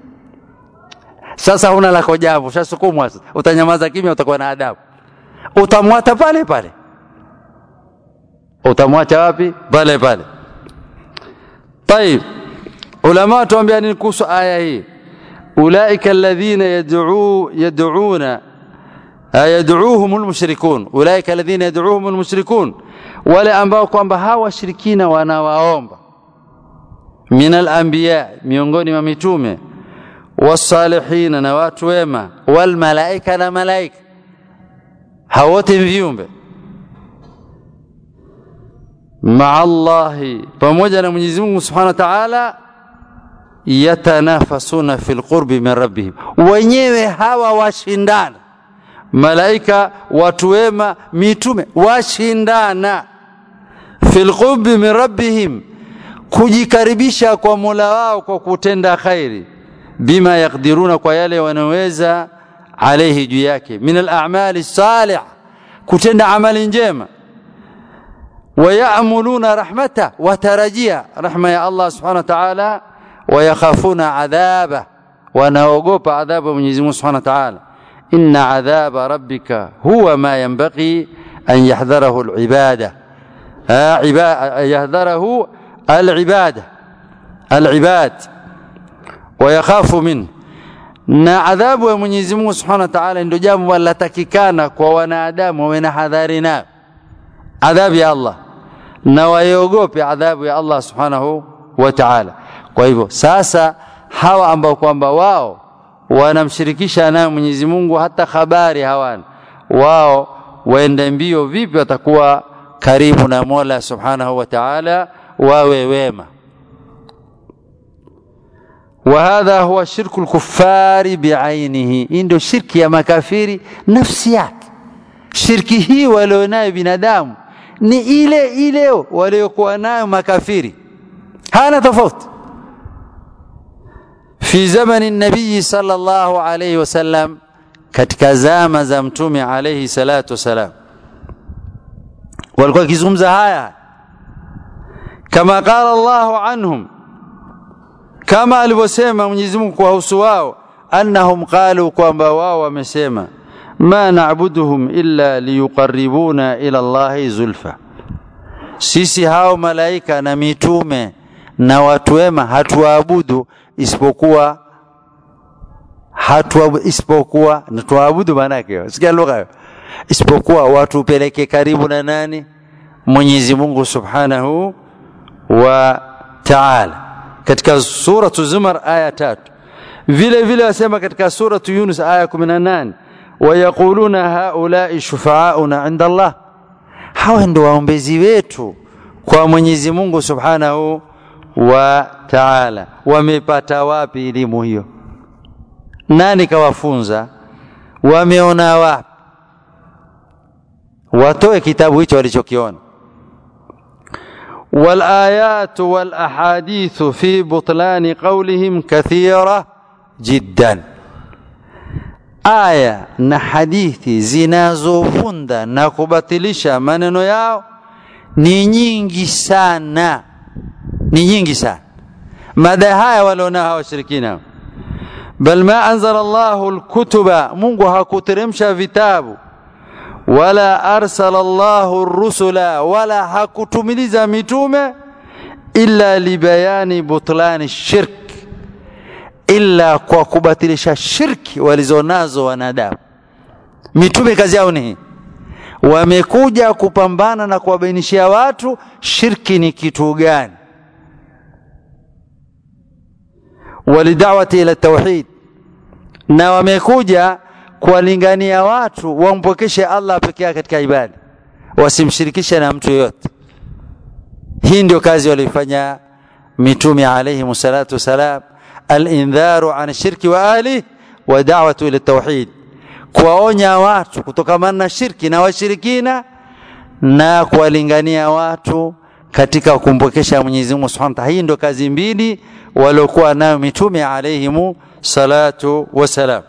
sasa huna la kojabu ushasukumwa sasa utanyamaza kimya utakuwa na adabu utamwata pale pale utamwacha wapi pale pale طيب ulama tuambia nini kuhusu aya hii ulaika alladhina yad'u yad'una yad'uuhum almushrikun ulaika alladhina yad'uuhum almushrikun wale ambao kwamba hawa washirikina wanawaomba min alanbiya miongoni mwa mitume wasalihina na watu wema walmalaika na malaika hao wote viumbe maa Allahi, pamoja na Mwenyezi Mungu Subhanahu wa Ta'ala, yatanafasuna fil qurbi min rabbihim, wenyewe hawa washindana. Malaika, watu wema, mitume washindana fil qurbi min rabbihim, kujikaribisha kwa Mola wao kwa kutenda khairi, bima yakdiruna, kwa yale wanaweza, alaihi, juu yake, min al-a'mali salih, kutenda amali njema ويأملون رحمته وترجيا رحمة يا الله سبحانه وتعالى ويخافون عذابه ونوقوب عذاب من سبحانه وتعالى إن عذاب ربك هو ما ينبغي أن يحذره العبادة يحذره العبادة العباد ويخاف منه na adhabu ya Mwenyezi Mungu Subhanahu wa Ta'ala ndio jambo latakikana kwa wanadamu wawe na hadhari nayo adhabu ya Allah na waiogope adhabu ya Allah subhanahu wa ta'ala. Kwa hivyo sasa hawa ambao kwamba wao wanamshirikisha naye Mwenyezi Mungu hata habari hawana, wao waende mbio vipi watakuwa karibu na Mola subhanahu wa ta'ala, wawe wema. وهذا هو شرك الكفار بعينه hii ndio shirki ya makafiri nafsi yake shirki hii walionayo binadamu ni ile ile waliokuwa nayo makafiri hana tofauti fi zamani nabii sallallahu alayhi wasallam katika zama za mtume alayhi salatu wasalam walikuwa wakizungumza haya kama qala Allahu anhum kama alivyosema Mwenyezi Mungu kuwahusu wao annahum qalu kwamba wao wamesema ma na'buduhum illa liyuqarribuna ila Allahi zulfa, sisi hao malaika na mitume na watu wema hatuabudu isipokuwa hatuabudu isipokuwa na tuabudu, maana yake sikia lugha hiyo, isipokuwa watupeleke karibu na nani? Mwenyezi Mungu Subhanahu wa Ta'ala, katika suratu Zumar aya tatu vile vile wasema katika suratu Yunus aya 18 wayaquluna haulai shufaauna inda Allah hawa ndio waombezi wetu kwa Mwenyezi Mungu Subhanahu wa Ta'ala wamepata wapi elimu hiyo nani kawafunza wameona wapi watoe kitabu hicho walichokiona والآيات والأحاديث في بطلان قولهم كثيرة جدا aya na hadithi zinazovunda na kubatilisha maneno yao ni nyingi sana ni nyingi sana mada haya walionao washirikina bal ma anzala Allahu alkutuba Mungu hakuteremsha vitabu wala arsala Allahu rusula wala hakutumiliza mitume illa libayani butlani shirk illa kwa kubatilisha shirki walizonazo wanadamu mitume kazi yao ni wamekuja kupambana na kuwabainishia watu shirki ni kitu gani walidawati ila tauhid na wamekuja kuwalingania watu wampokeshe Allah peke yake katika ibada wasimshirikishe na mtu yoyote hii ndio kazi walifanya mitume alayhi salatu wasalam al-indharu an shirki wa ahli wa da'watu ila tauhid kuwaonya watu kutokamana na shirki na washirikina na kuwalingania watu katika kumpokesha Mwenyezi Mungu Subhanahu wa Ta'ala. Hii ndio kazi mbili waliokuwa nayo mitume alayhimu salatu wasalam.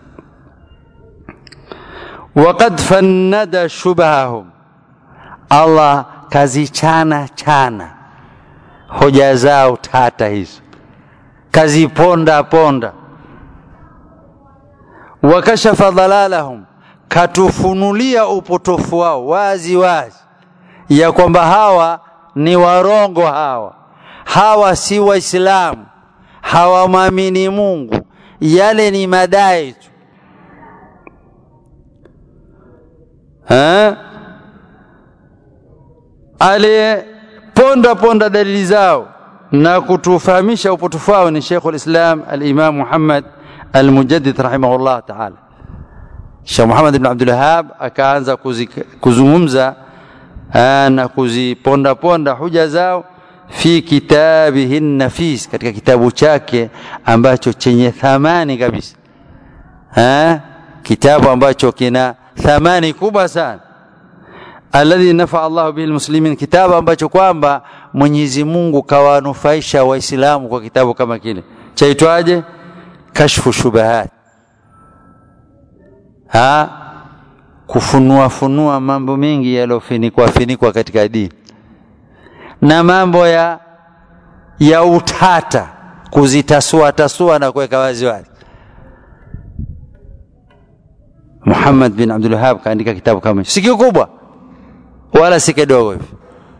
Waqad fannada shubahahum, Allah kazichana chana hoja zao tata hizo, kaziponda ponda. Wakashafa dhalalahum, katufunulia upotofu wao wazi wazi, ya kwamba hawa ni warongo hawa hawa si waislamu hawamwamini mungu yale ni madai tu aliyeponda ponda dalili zao na kutufahamisha upotofu wao ni Sheikh al-Islam al-Imam Muhammad al-Mujaddid rahimahullah ta'ala Sheikh Muhammad ibn Abdul Wahhab akaanza kuzungumza na kuziponda ponda huja zao fi kitabihi nafis katika kitabu chake ambacho chenye thamani kabisa ha? kitabu ambacho kina thamani kubwa sana alladhi nafa Allah bihi almuslimin kitabu ambacho kwamba Mwenyezi Mungu kawanufaisha waislamu kwa kitabu kama kile chaitwaje kashfu shubahat ha kufunua funua mambo mengi yaliyofinikwa finikwa katika dini na mambo ya ya utata kuzitasua tasua na kuweka wazi wazi Muhammad bin Abdul Wahhab kaandika kitabu kama hicho si kikubwa wala si kidogo hivi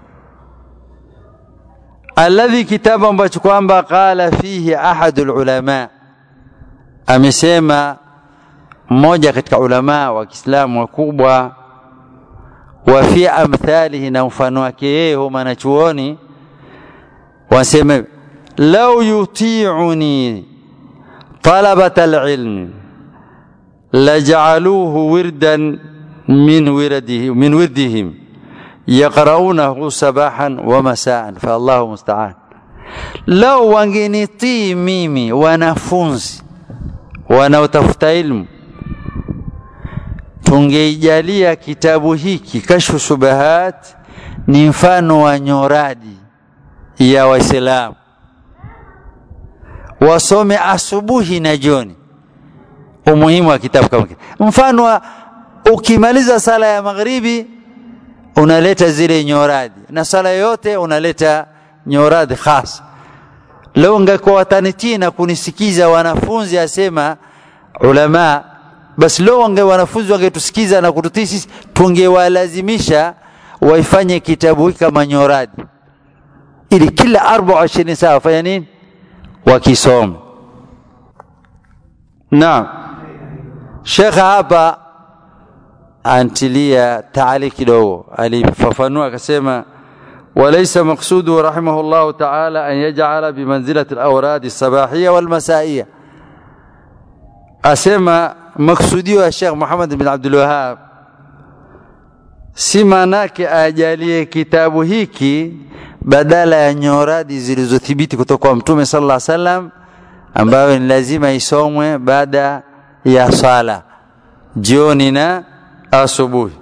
alladhi kitabu ambacho kwamba qala fihi ahadul ulama amesema mmoja katika ulama wa Kiislamu wakubwa wa fi amthalihi na mfano wake yeye huwa mwanachuoni wasema lau yuti'uni talabat alilm laj'aluhu wirdan min wirdihi min wirdihim yaqra'unahu sabahan wa masaan fa Allahu musta'an lau wangenitii mimi wanafunzi wanaotafuta ilmu tungeijalia kitabu hiki kashfu shubahat ni mfano wa nyoradi ya waislamu wasome asubuhi na jioni umuhimu wa kitabu kama kile mfano wa ukimaliza sala ya magharibi unaleta zile nyoradi na sala yote unaleta nyoradi khas leo ungekuwa watanitii na kunisikiza wanafunzi asema ulama basi leo wange wanafunzi wangetusikiza na kututii sisi tungewalazimisha waifanye kitabu hiki kama nyoradi ili kila 24 saa wafanya nini wakisoma naam shekha hapa antilia taali kidogo alifafanua akasema وليس مقصوده رحمه الله تعالى أن يجعل بمنزلة الأوراد الصباحية والمسائية asema maksudio ya Sheikh Muhammad bin Abdul Wahhab si maanake ajalie kitabu hiki badala ya nyoradi zilizothibiti kutoka kwa Mtume sallallahu alaihi wasallam ambayo ni lazima isomwe baada ya sala jioni na asubuhi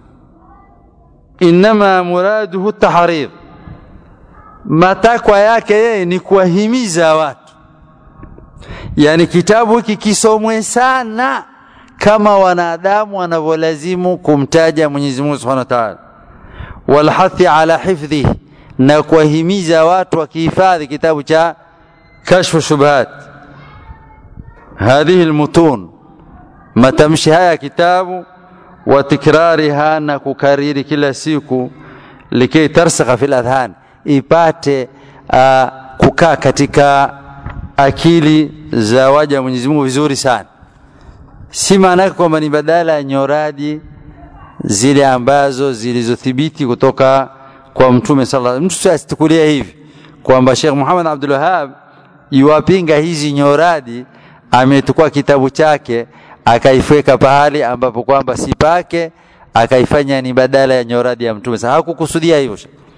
inma muraduhu tahrid matakwa yake yeye ni kuwahimiza watu yani kitabu hiki kisomwe sana kama wanadamu wanavyolazimu kumtaja Mwenyezi Mungu Subhanahu wa Ta'ala walhathi ala hifdhi na kuwahimiza watu wakihifadhi kitabu cha kashfu shubhat hadhihi almutun matamshi haya kitabu wa tikrariha na kukariri kila siku likay tarsakha fil adhan ipate uh, kukaa katika akili za waja Mwenyezi Mungu vizuri sana si maana yake kwamba ni badala ya nyoradi zile ambazo zilizothibiti kutoka kwa mtume sallallahu alaihi wasallam mtu asitukulia hivi kwamba Sheikh Muhammad Abdul Wahhab yuwapinga hizi nyoradi ametukua kitabu chake akaifweka pahali ambapo kwamba si pake akaifanya ni badala ya nyoradi ya mtume sasa hakukusudia hivyo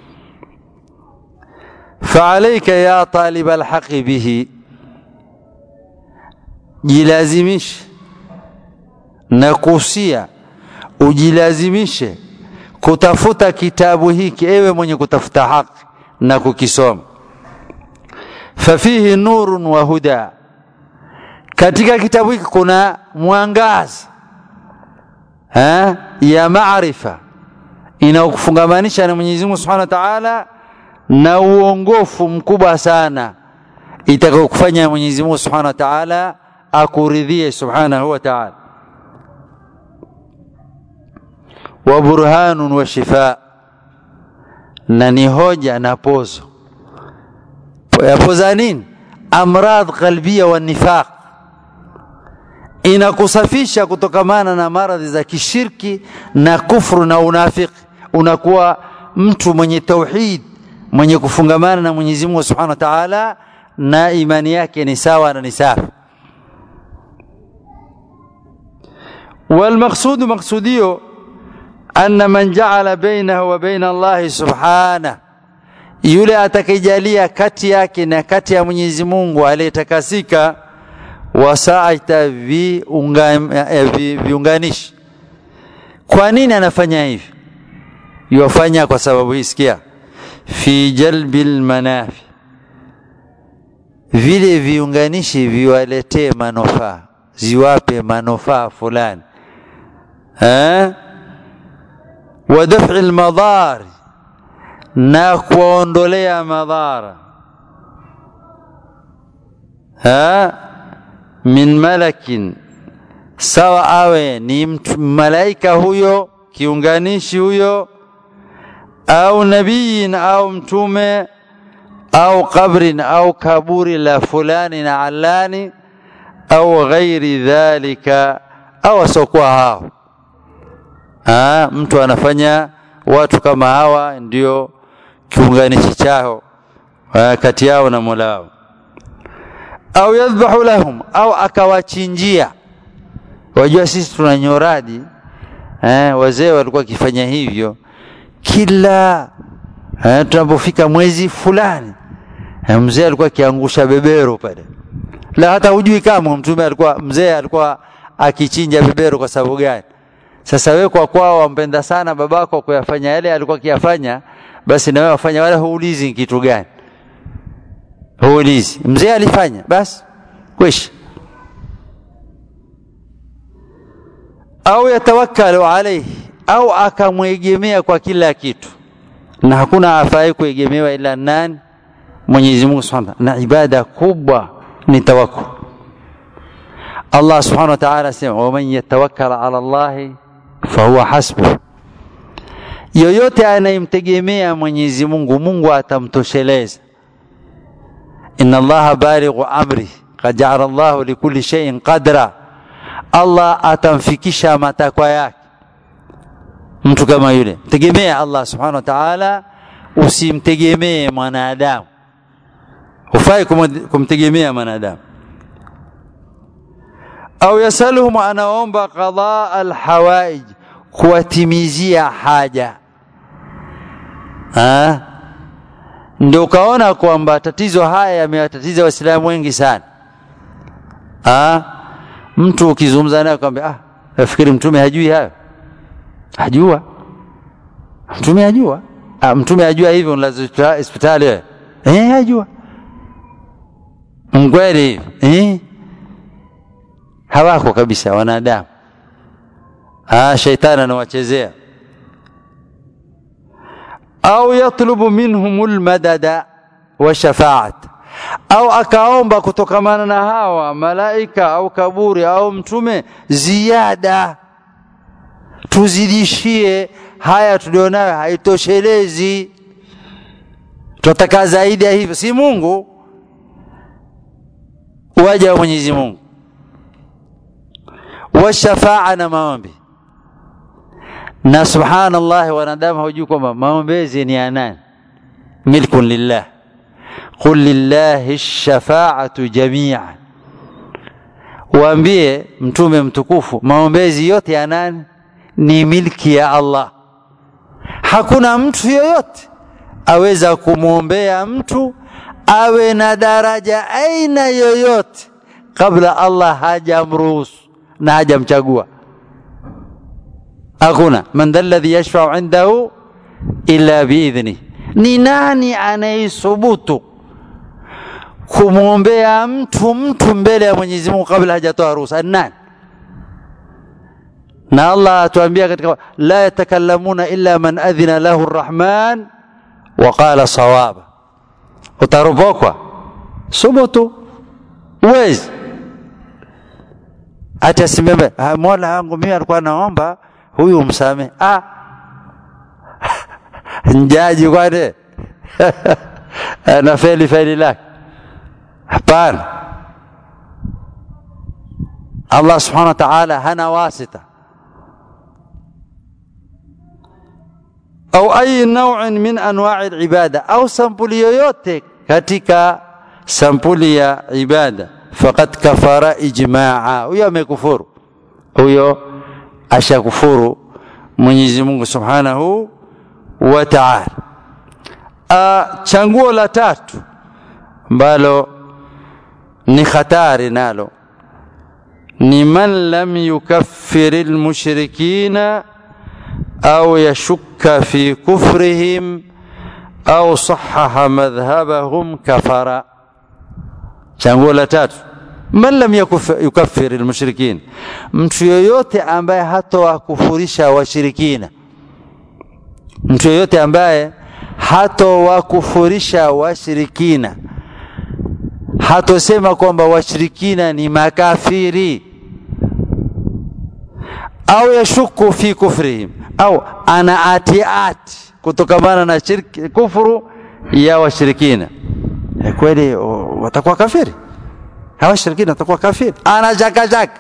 fa'alayka ya talib alhaqi bihi jilazimishe na kusia ujilazimishe kutafuta kitabu hiki ewe mwenye kutafuta haki na kukisoma fafihi nurun wa huda katika kitabu hiki kuna mwangaza ha? ya maarifa inaokufungamanisha na Mwenyezi Mungu Subhanahu wa Ta'ala na uongofu mkubwa sana itakayokufanya Mwenyezi Mungu Subhanahu wa Ta'ala akuridhie Subhanahu wa Ta'ala wa burhanun wa shifa na ni hoja na pozo yapoza nini amradh qalbia wa nifaq inakusafisha kutokamana na maradhi za kishirki na kufru na unafiki unakuwa mtu mwenye tauhid mwenye kufungamana na Mwenyezi Mungu Subhanahu wa Ta'ala na imani yake ni sawa na ni safi والمقصود مقصوديو أن من جعل بينه وبين الله سبحانه yule atakayejalia kati yake na kati ya Mwenyezi Mungu aliyetakasika wasaita viunganishi. Kwa nini anafanya hivi? Yuwafanya kwa sababu hii, sikia, fi jalbil manafi, vile viunganishi viwaletee manufaa, ziwape manufaa fulani eh? wa daf'i almadari na kuondolea madhara ha min malakin sawa awe ni mtu malaika huyo kiunganishi huyo au nabiyin au mtume au qabrin au kaburi la fulani na alani au ghairi dhalika au asiokuwa hao ha, mtu anafanya watu kama hawa ndio kiunganishi chao kati yao na Mola wao au yadhbahu lahum au akawachinjia wajua sisi tuna nyoradi eh, wazee walikuwa wakifanya hivyo kila eh, tunapofika mwezi fulani eh, mzee alikuwa akiangusha bebero pale la hata hujui kama mtume alikuwa mzee alikuwa akichinja bebero kwa sababu gani sasa wewe kwa kwao wampenda sana babako kuyafanya yale alikuwa akiyafanya basi na wewe wafanya wala huulizi kitu gani huulizi mzee alifanya basi kwisha au yatawakkalu alayhi au akamwegemea kwa kila kitu na hakuna afai kuegemewa ila nani Mwenyezi Mungu Subhanahu na ibada kubwa ni tawakkul Allah Subhanahu wa Ta'ala asema waman yatawakkala ala Allah fahuwa hasbuh yoyote anayemtegemea Mwenyezi Mungu Mungu atamtosheleza inna Allah balighu amri qad ja'ala Allah likulli shay'in qadra Allah atamfikisha matakwa yake mtu kama yule tegemea Allah subhanahu wa ta'ala usimtegemee mwanadamu hufai kumtegemea mwanadamu au yasaluhum anaomba qadaa alhawaij kuwatimizia haja ha? ndio ukaona kwamba tatizo haya yamewatatiza waislamu wengi sana ha? mtu ukizungumza naye kwambia ah, nafikiri mtume hajui hayo ajua mtume ajua ah, mtume ajua hivyo unalazwa hospitali wewe eh ajua mkweli eh hawako kabisa wanadamu ah shaitani anawachezea au yatlubu minhum almadada wa shafaat au akaomba kutokamana na hawa malaika au kaburi au mtume ziada tuzidishie haya tulionayo haitoshelezi tunataka zaidi ya hivyo si Mungu waja wa Mwenyezi Mungu washafaa na maombi na subhanallah wanadamu hawajui kwamba maombezi ni ya nani milkun lillah qul lillahi shafaatu jamian waambie mtume mtukufu maombezi yote ya nani ni milki ya Allah hakuna mtu yoyote aweza kumwombea mtu awe na daraja aina yoyote kabla Allah hajamruhusu na hajamchagua hakuna man dha alladhi yashfau indahu illa biidhnih ni nani anayesubutu kumwombea mtu mtu mbele ya Mwenyezi Mungu kabla hajatoa ruhusa nani na Allah atuambia katika la yatakallamuna illa man adhina lahu arrahman wa qala sawaba utarubokwa subutu uwezi hata simeme mola wangu mimi alikuwa naomba huyu msame ah njaji kwani na feli feli lake hapana Allah subhanahu wa ta'ala hana wasita au ayi nau'in min anwa'i al-ibada au sampuli yoyote katika sampuli ya ibada faqad kafara ijma'a huyo amekufuru huyo ashakufuru Mwenyezi Mungu Subhanahu wa Ta'ala changuo la tatu ambalo ni hatari nalo ni man lam yukaffir almushrikina au yashukka fi kufrihim au sahaha madhhabahum kafara changuo la tatu man lam yukaffir almushrikin mtu yoyote ambaye hatowakufurisha washirikina mtu yoyote ambaye hatowakufurisha washirikina hatosema kwamba washirikina ni makafiri au yashuku fi kufrihim au ana ati ati kutokamana na shirki kufuru ya washirikina kweli watakuwa kafiri hawa shirikina watakuwa kafiri ana shaka shaka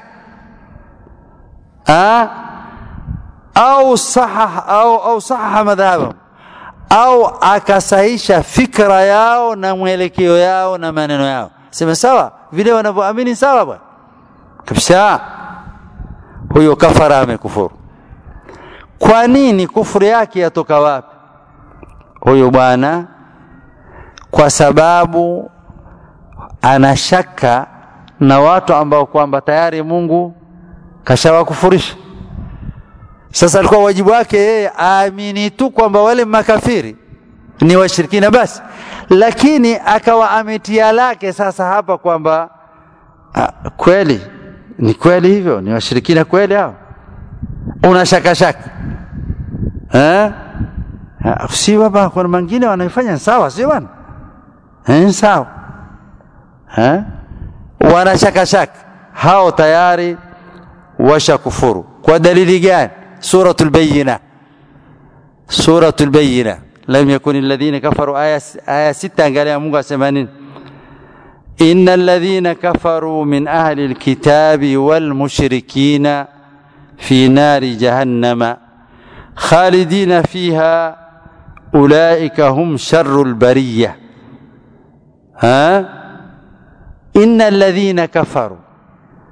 au sahah au au sahaha madhhabahum au akasahisha fikra yao na mwelekeo yao na maneno yao sema sawa vile wanavyoamini sawa bwana kabisa huyo kafara amekufuru kwa nini kufuru yake yatoka wapi huyo bwana kwa sababu anashaka na watu ambao kwamba tayari Mungu kashawakufurisha sasa alikuwa wajibu wake yeye aamini tu kwamba wale makafiri ni washirikina basi lakini akawa ametia lake sasa hapa kwamba kweli ni kweli hivyo ni washirikina kweli hao una shaka shaka eh si baba kuna mengine wanaifanya sawa si bwana eh sawa eh wana shaka shaka hao tayari washakufuru kwa dalili gani سورة البينة سورة البينة لم يكن الذين كفروا آية, آية ستة قال يا مونغا سمانين إن الذين كفروا من أهل الكتاب والمشركين في نار جهنم خالدين فيها أولئك هم شر البرية ها إن الذين كفروا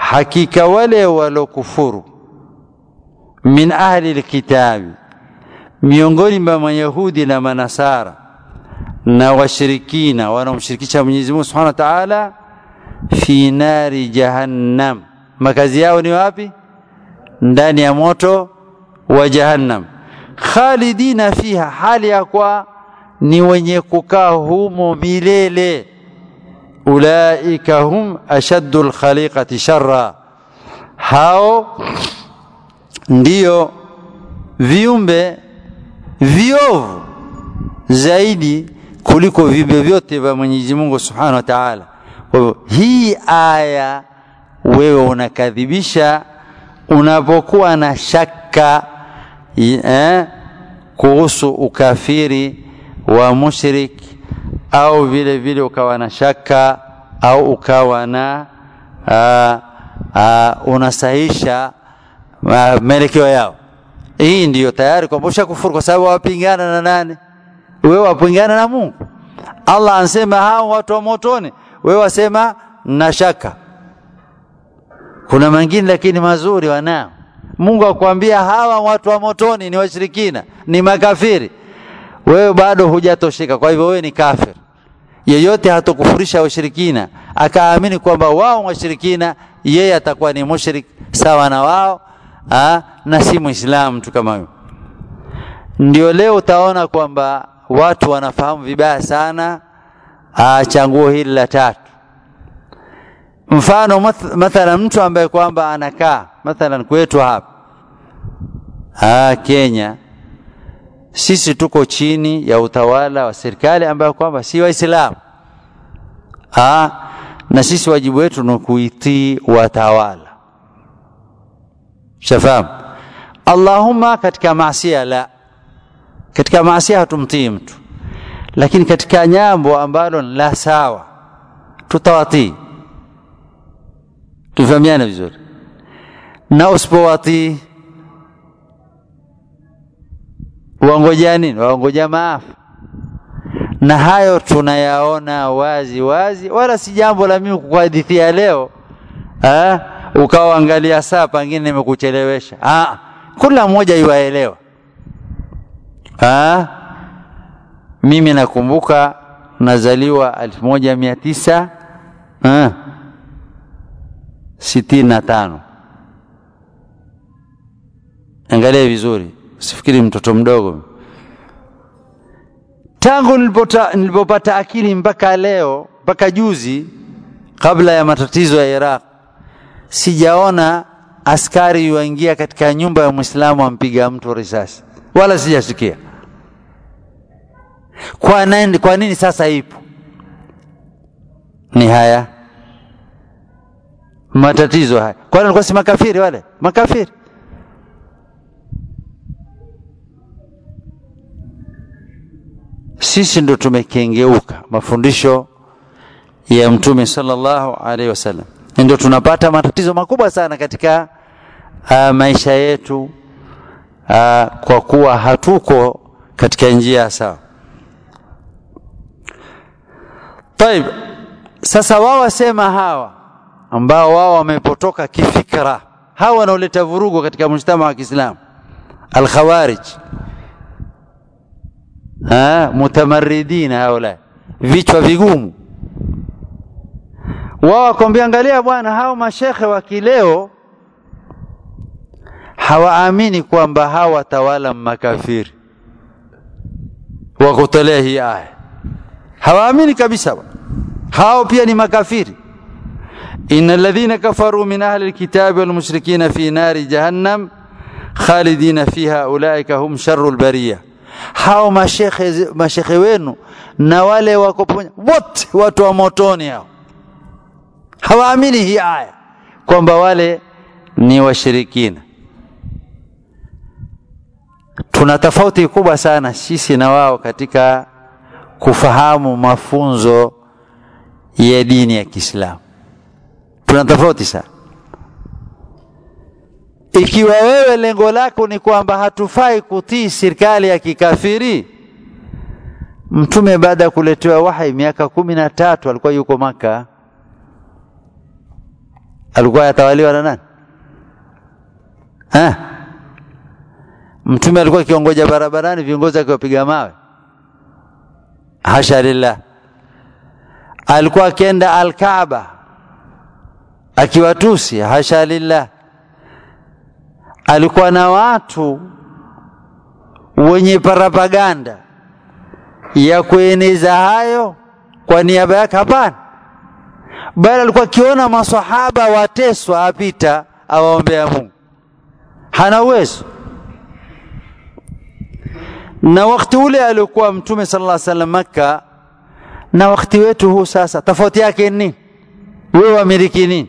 hakika wale walokufuru min ahli lkitabi miongoni mwa mayahudi na manasara na washirikina wanaomshirikisha Mwenyezi Mungu Subhanahu wa Ta'ala fi nari jahannam makazi yao ni wapi ndani ya moto wa jahannam khalidina fiha hali ya kwa ni wenye kukaa humo milele ulaika hum ashaddu alkhaliqati sharra hao ndiyo viumbe viovu zaidi kuliko viumbe vyote vya Mwenyezi Mungu Subhanahu wa Ta'ala. Kwa hivyo hii aya wewe unakadhibisha unapokuwa na shaka eh, kuhusu ukafiri wa mushrik au vile vile ukawa na shaka au ukawa na uh, uh, unasahisha uh, maelekeo yao. Hii ndiyo tayari kwamba ushakufuru kwa sababu wapingana na nani? Wewe wapingana na Mungu. Allah ansema hao watu wa motoni, wewe wasema na shaka. Kuna mengine lakini mazuri wanao. Mungu akwambia hawa watu wa motoni ni washirikina, ni makafiri. Wewe bado hujatosheka, kwa hivyo wewe ni kafir. Yeyote hatokufurisha washirikina akaamini kwamba wao washirikina, yeye atakuwa ni mushrik sawa na wao ha? na si muislamu mtu kama huyo. Ndio leo utaona kwamba watu wanafahamu vibaya sana changuo hili la tatu. Mfano mathalan, mtu ambaye kwamba anakaa mathalan kwetu hapa ah, Kenya, sisi tuko chini ya utawala wa serikali ambayo kwamba si Waislamu ah, na sisi wajibu wetu ni kuitii watawala. Shafahamu? Allahumma, katika maasia la, katika maasia hatumtii mtu, lakini katika jambo ambalo la sawa tutawatii. Tufahamiane vizuri, na usipowatii waongojea nini? Waongojea maafa. Na hayo tunayaona wazi wazi, wala si jambo la mimi kukuhadithia leo ha? ukawaangalia saa pengine nimekuchelewesha. Ah, kila mmoja iwaelewa. Ah, mimi nakumbuka nazaliwa elfu moja mia tisa ah, sitini na tano. Angalia vizuri, usifikiri mtoto mdogo. Tangu nilipota, nilipopata akili mpaka leo mpaka juzi, kabla ya matatizo ya Iraq sijaona askari yuingia katika nyumba ya Muislamu ampiga mtu risasi, wala sijasikia. Kwa nini, kwa nini sasa ipo? Ni haya matatizo haya. Kwani walikuwa si makafiri wale? Makafiri. Sisi ndo tumekengeuka mafundisho ya Mtume sallallahu alaihi wasallam ndio tunapata matatizo makubwa sana katika uh, maisha yetu uh, kwa kuwa hatuko katika njia sawa. Taib, sasa wao wasema hawa ambao wao wamepotoka kifikra, hawa wanaoleta vurugu katika mujtama wa Kiislamu, alkhawarij, mutamaridina, haula vichwa vigumu wao wakwambia, angalia bwana, hao mashekhe wa kileo hawaamini kwamba hawa watawala makafiri, wakutolea hii aya, hawaamini kabisa. Hao pia ni makafiri. inna alladhina kafaru min ahli alkitabi wal mushrikina fi nari jahannam khalidina fiha ulaika hum sharru albariya. Hao mashekhe mashekhe wenu na wale wako wote watu wa motoni hao hawaamini hii aya kwamba wale ni washirikina. Tuna tofauti kubwa sana sisi na wao katika kufahamu mafunzo ya dini ya Kiislamu. Tuna tofauti sana. Ikiwa wewe lengo lako ni kwamba hatufai kutii serikali ya kikafiri, Mtume baada ya kuletewa wahai miaka kumi na tatu alikuwa yuko Maka alikuwa yatawaliwa na nani ha? mtume alikuwa akiongoja barabarani viongozi akiwapiga mawe hasha lillah alikuwa akienda alkaaba akiwatusi hasha lillah alikuwa na watu wenye parapaganda ya kueneza hayo kwa niaba yake hapana bali alikuwa akiona masahaba wateswa apita awaombea mungu hana uwezo na wakati ule aliokuwa mtume sala llah salam makka na wakati wetu huu sasa tofauti yake ni nini wewe wamiliki nini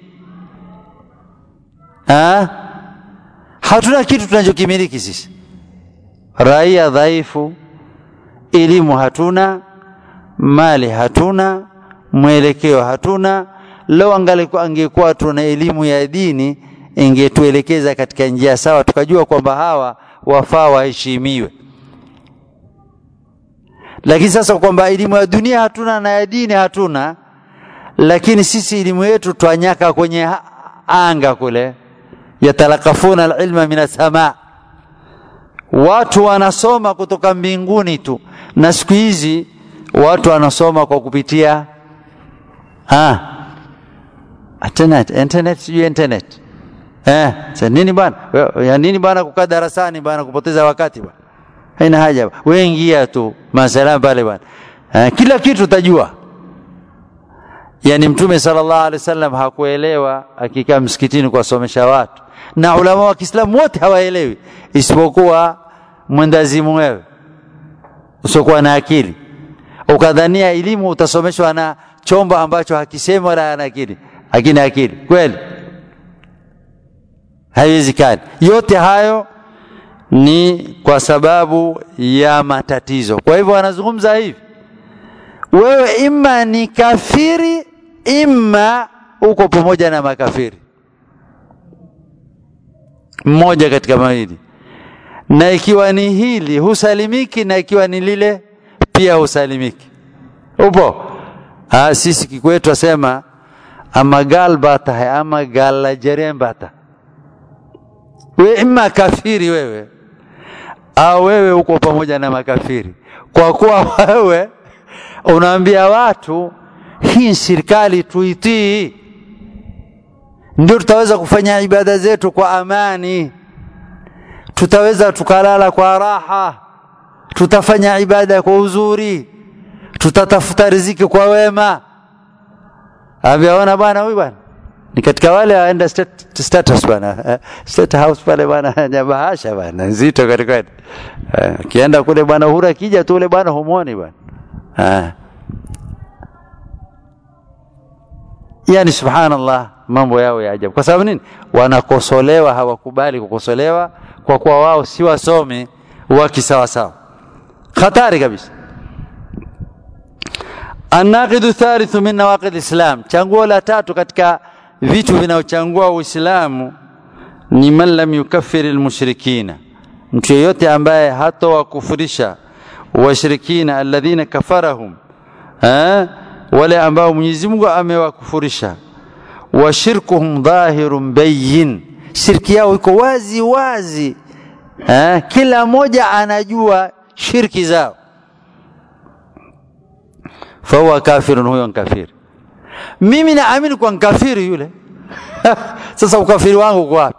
ha? hatuna kitu tunachokimiliki sisi raia dhaifu elimu hatuna mali hatuna mwelekeo hatuna leo angekuwa tuna elimu ya dini ingetuelekeza katika njia sawa tukajua kwamba hawa wafaa waheshimiwe lakini sasa kwamba elimu ya dunia hatuna na ya dini hatuna lakini sisi elimu yetu twanyaka kwenye anga kule yatalakafuna alilma min assamaa watu wanasoma kutoka mbinguni tu na siku hizi watu wanasoma kwa kupitia ah, internet internet sijui internet eh, sa nini bwana ya nini bwana kukaa darasani bwana kupoteza wakati bwana haina haja we ingia tu masalam pale bwana eh, kila kitu utajua yani mtume sallallahu alaihi wasallam hakuelewa akikaa msikitini kuwasomesha watu na ulama wa Kiislamu wote hawaelewi isipokuwa mwendazimu wewe usiokuwa na akili ukadhania elimu utasomeshwa na chombo ambacho hakisemi wala ana akili hakina akili kweli haiwezekani yote hayo ni kwa sababu ya matatizo kwa hivyo wanazungumza hivi wewe ima ni kafiri ima uko pamoja na makafiri mmoja katika mawili na ikiwa ni hili husalimiki na ikiwa ni lile pia husalimiki upo ha, sisi kikwetu asema ama gal bata hai ama gal jerem bata we ima kafiri wewe au wewe uko pamoja na makafiri kwa kuwa wewe unaambia watu hii serikali tuitii ndio tutaweza kufanya ibada zetu kwa amani tutaweza tukalala kwa raha tutafanya ibada kwa uzuri tutatafuta riziki kwa wema ameona bwana huyu bwana ni katika wale aenda state, status bwana state house pale bwana nyabahasha bwana nzito katika akienda kule bwana uhuru akija tu ule bwana humwoni bwana yani subhanallah mambo yao ya ajabu kwa sababu nini wanakosolewa hawakubali kukosolewa kwa kuwa wao si wasomi wa kisawasawa hatari kabisa anaqidu thalithu min nawaqid islam changuo la tatu katika vitu vinaochangua uislamu ni man lam yukaffir almushrikina mtu yeyote ambaye hatowakufurisha washirikina alladhina kafarahum eh? wale ambao Mwenyezi Mungu amewakufurisha wa shirkuhum dhahirun bayyin shirki yao iko wazi wazi eh? kila mmoja anajua shirki zao fahuwa kafirun huyo kafiri mimi naamini kwa nkafiri yule sasa ukafiri wangu uko wapi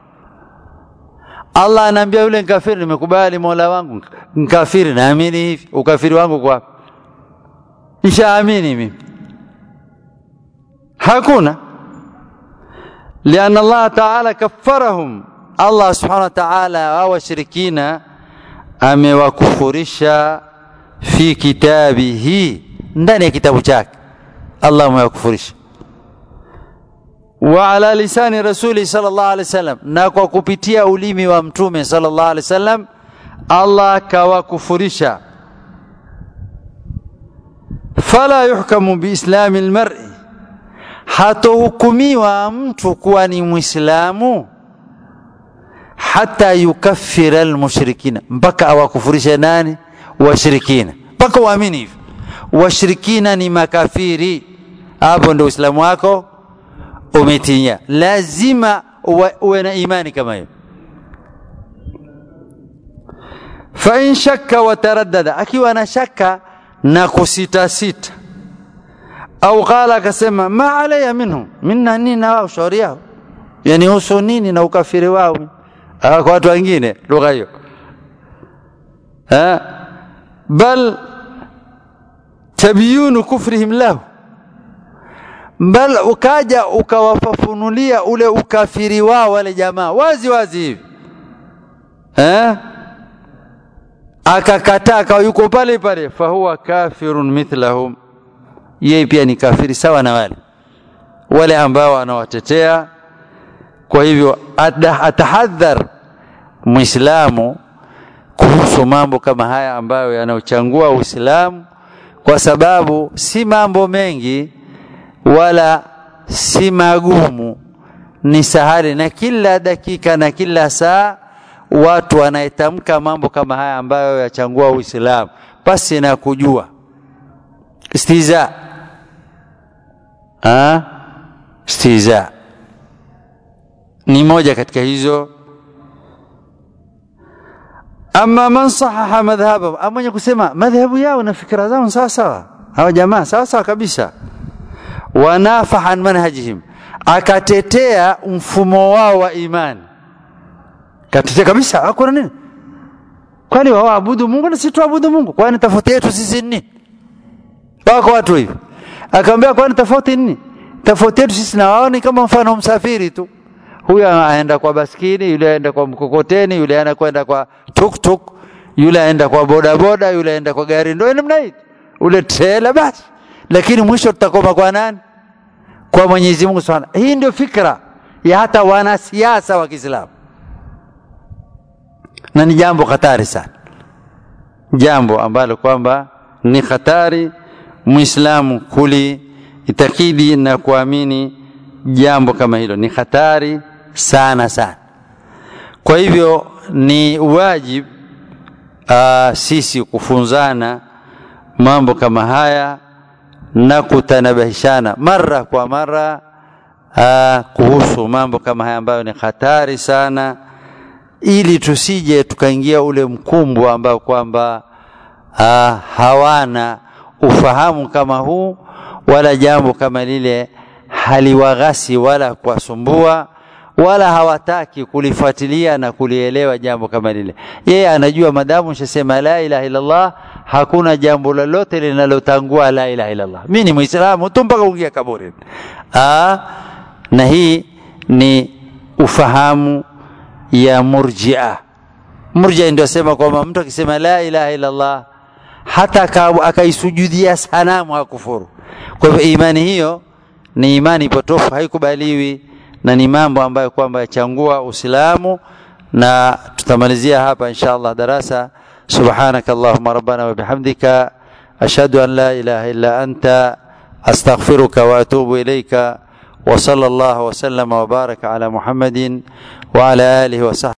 Allah anaambia yule nkafiri nimekubali Mola wangu nkafiri naamini hivi ukafiri wangu uko wapi nishaamini mimi hakuna لأن الله تعالى كفرهم الله سبحانه وتعالى وشركين amewakufurisha fi kitabihi ndani ya kitabu chake Allah amewakufurisha wa ala lisani rasuli sallallahu alaihi wasallam na kwa kupitia ulimi wa mtume sallallahu alaihi wasallam Allah kawakufurisha fala yuhkamu biislami almar'i hatohukumiwa mtu kuwa ni mwislamu hata yukaffira almushrikina mpaka awakufurishe nani washirikina mpaka uamini hivyo washirikina ni makafiri hapo ndio uislamu wako umetinya lazima uwe na imani kama hiyo fa in shakka wa taraddada akiwa na shaka na kusitasita au qala akasema ma alayya minhum minna nini na wao shauri yao yani husu nini na ukafiri wao kwa watu wengine lugha hiyo bal tabyinu kufrihim lahu bal ukaja ukawafafunulia ule ukafiri wao wale jamaa wazi wazi hivi eh akakataa akawa yuko pale pale fahuwa kafirun mithlahum yeye pia ni kafiri sawa na wale wale ambao anawatetea kwa hivyo atahadhar muislamu kuhusu mambo kama haya ambayo yanaochangua uislamu kwa sababu si mambo mengi wala si magumu ni sahali na kila dakika na kila saa watu wanayetamka mambo kama haya ambayo yachangua uislamu pasi na kujua istiza ha? istiza ni moja katika hizo ama man sahaha madhhabahu ama mwenye kusema madhhabu yao na fikra zao sawa sawa hawa jamaa sawa sawa kabisa wanafaha an manhajihim akatetea mfumo wao wa imani katetea kabisa hakuna nini kwani wao waabudu Mungu na sisi tuabudu Mungu kwani tofauti yetu sisi nini wako watu hivi akamwambia kwani tofauti nini tofauti yetu sisi na wao ni kama mfano msafiri tu huyu aenda kwa baskini yule aenda kwa mkokoteni yule anakwenda kwa tuktuk yule aenda kwa bodaboda yule aenda kwa gari ndio namna hii ule trailer basi lakini mwisho tutakoma kwa nani kwa Mwenyezi Mungu Subhanahu hii ndio fikra ya hata wanasiasa wa Kiislamu na ni jambo hatari sana jambo ambalo kwamba ni hatari muislamu kuli itakidi na kuamini jambo kama hilo ni hatari sana sana kwa hivyo ni wajibu uh, sisi kufunzana mambo kama haya na kutanabahishana mara kwa mara uh, kuhusu mambo kama haya ambayo ni hatari sana ili tusije tukaingia ule mkumbwa ambao kwamba uh, hawana ufahamu kama huu wala jambo kama lile haliwaghasi wala kuwasumbua wala hawataki kulifuatilia na kulielewa jambo kama lile. Yeye anajua madamu nishasema la ilaha illallah, hakuna jambo lolote linalotangua la ilaha illallah. Mimi ni Muislamu tu mpaka kuingia kaburi. Ah, na hii ni ufahamu ya murjia. Murjia ndio sema kwamba mtu akisema la ilaha illallah hata akaisujudia sanamu hakufuru. Kwa hivyo imani hiyo ni imani potofu, haikubaliwi na ni mambo ambayo kwamba yachangua Uislamu, na tutamalizia hapa insha Allah darasa. Subhanaka Allahumma rabbana wa bihamdika ashhadu an la ilaha illa anta astaghfiruka wa atubu ilayka wa sallallahu wa sallama wa baraka ala Muhammadin wa ala alihi wa sahbihi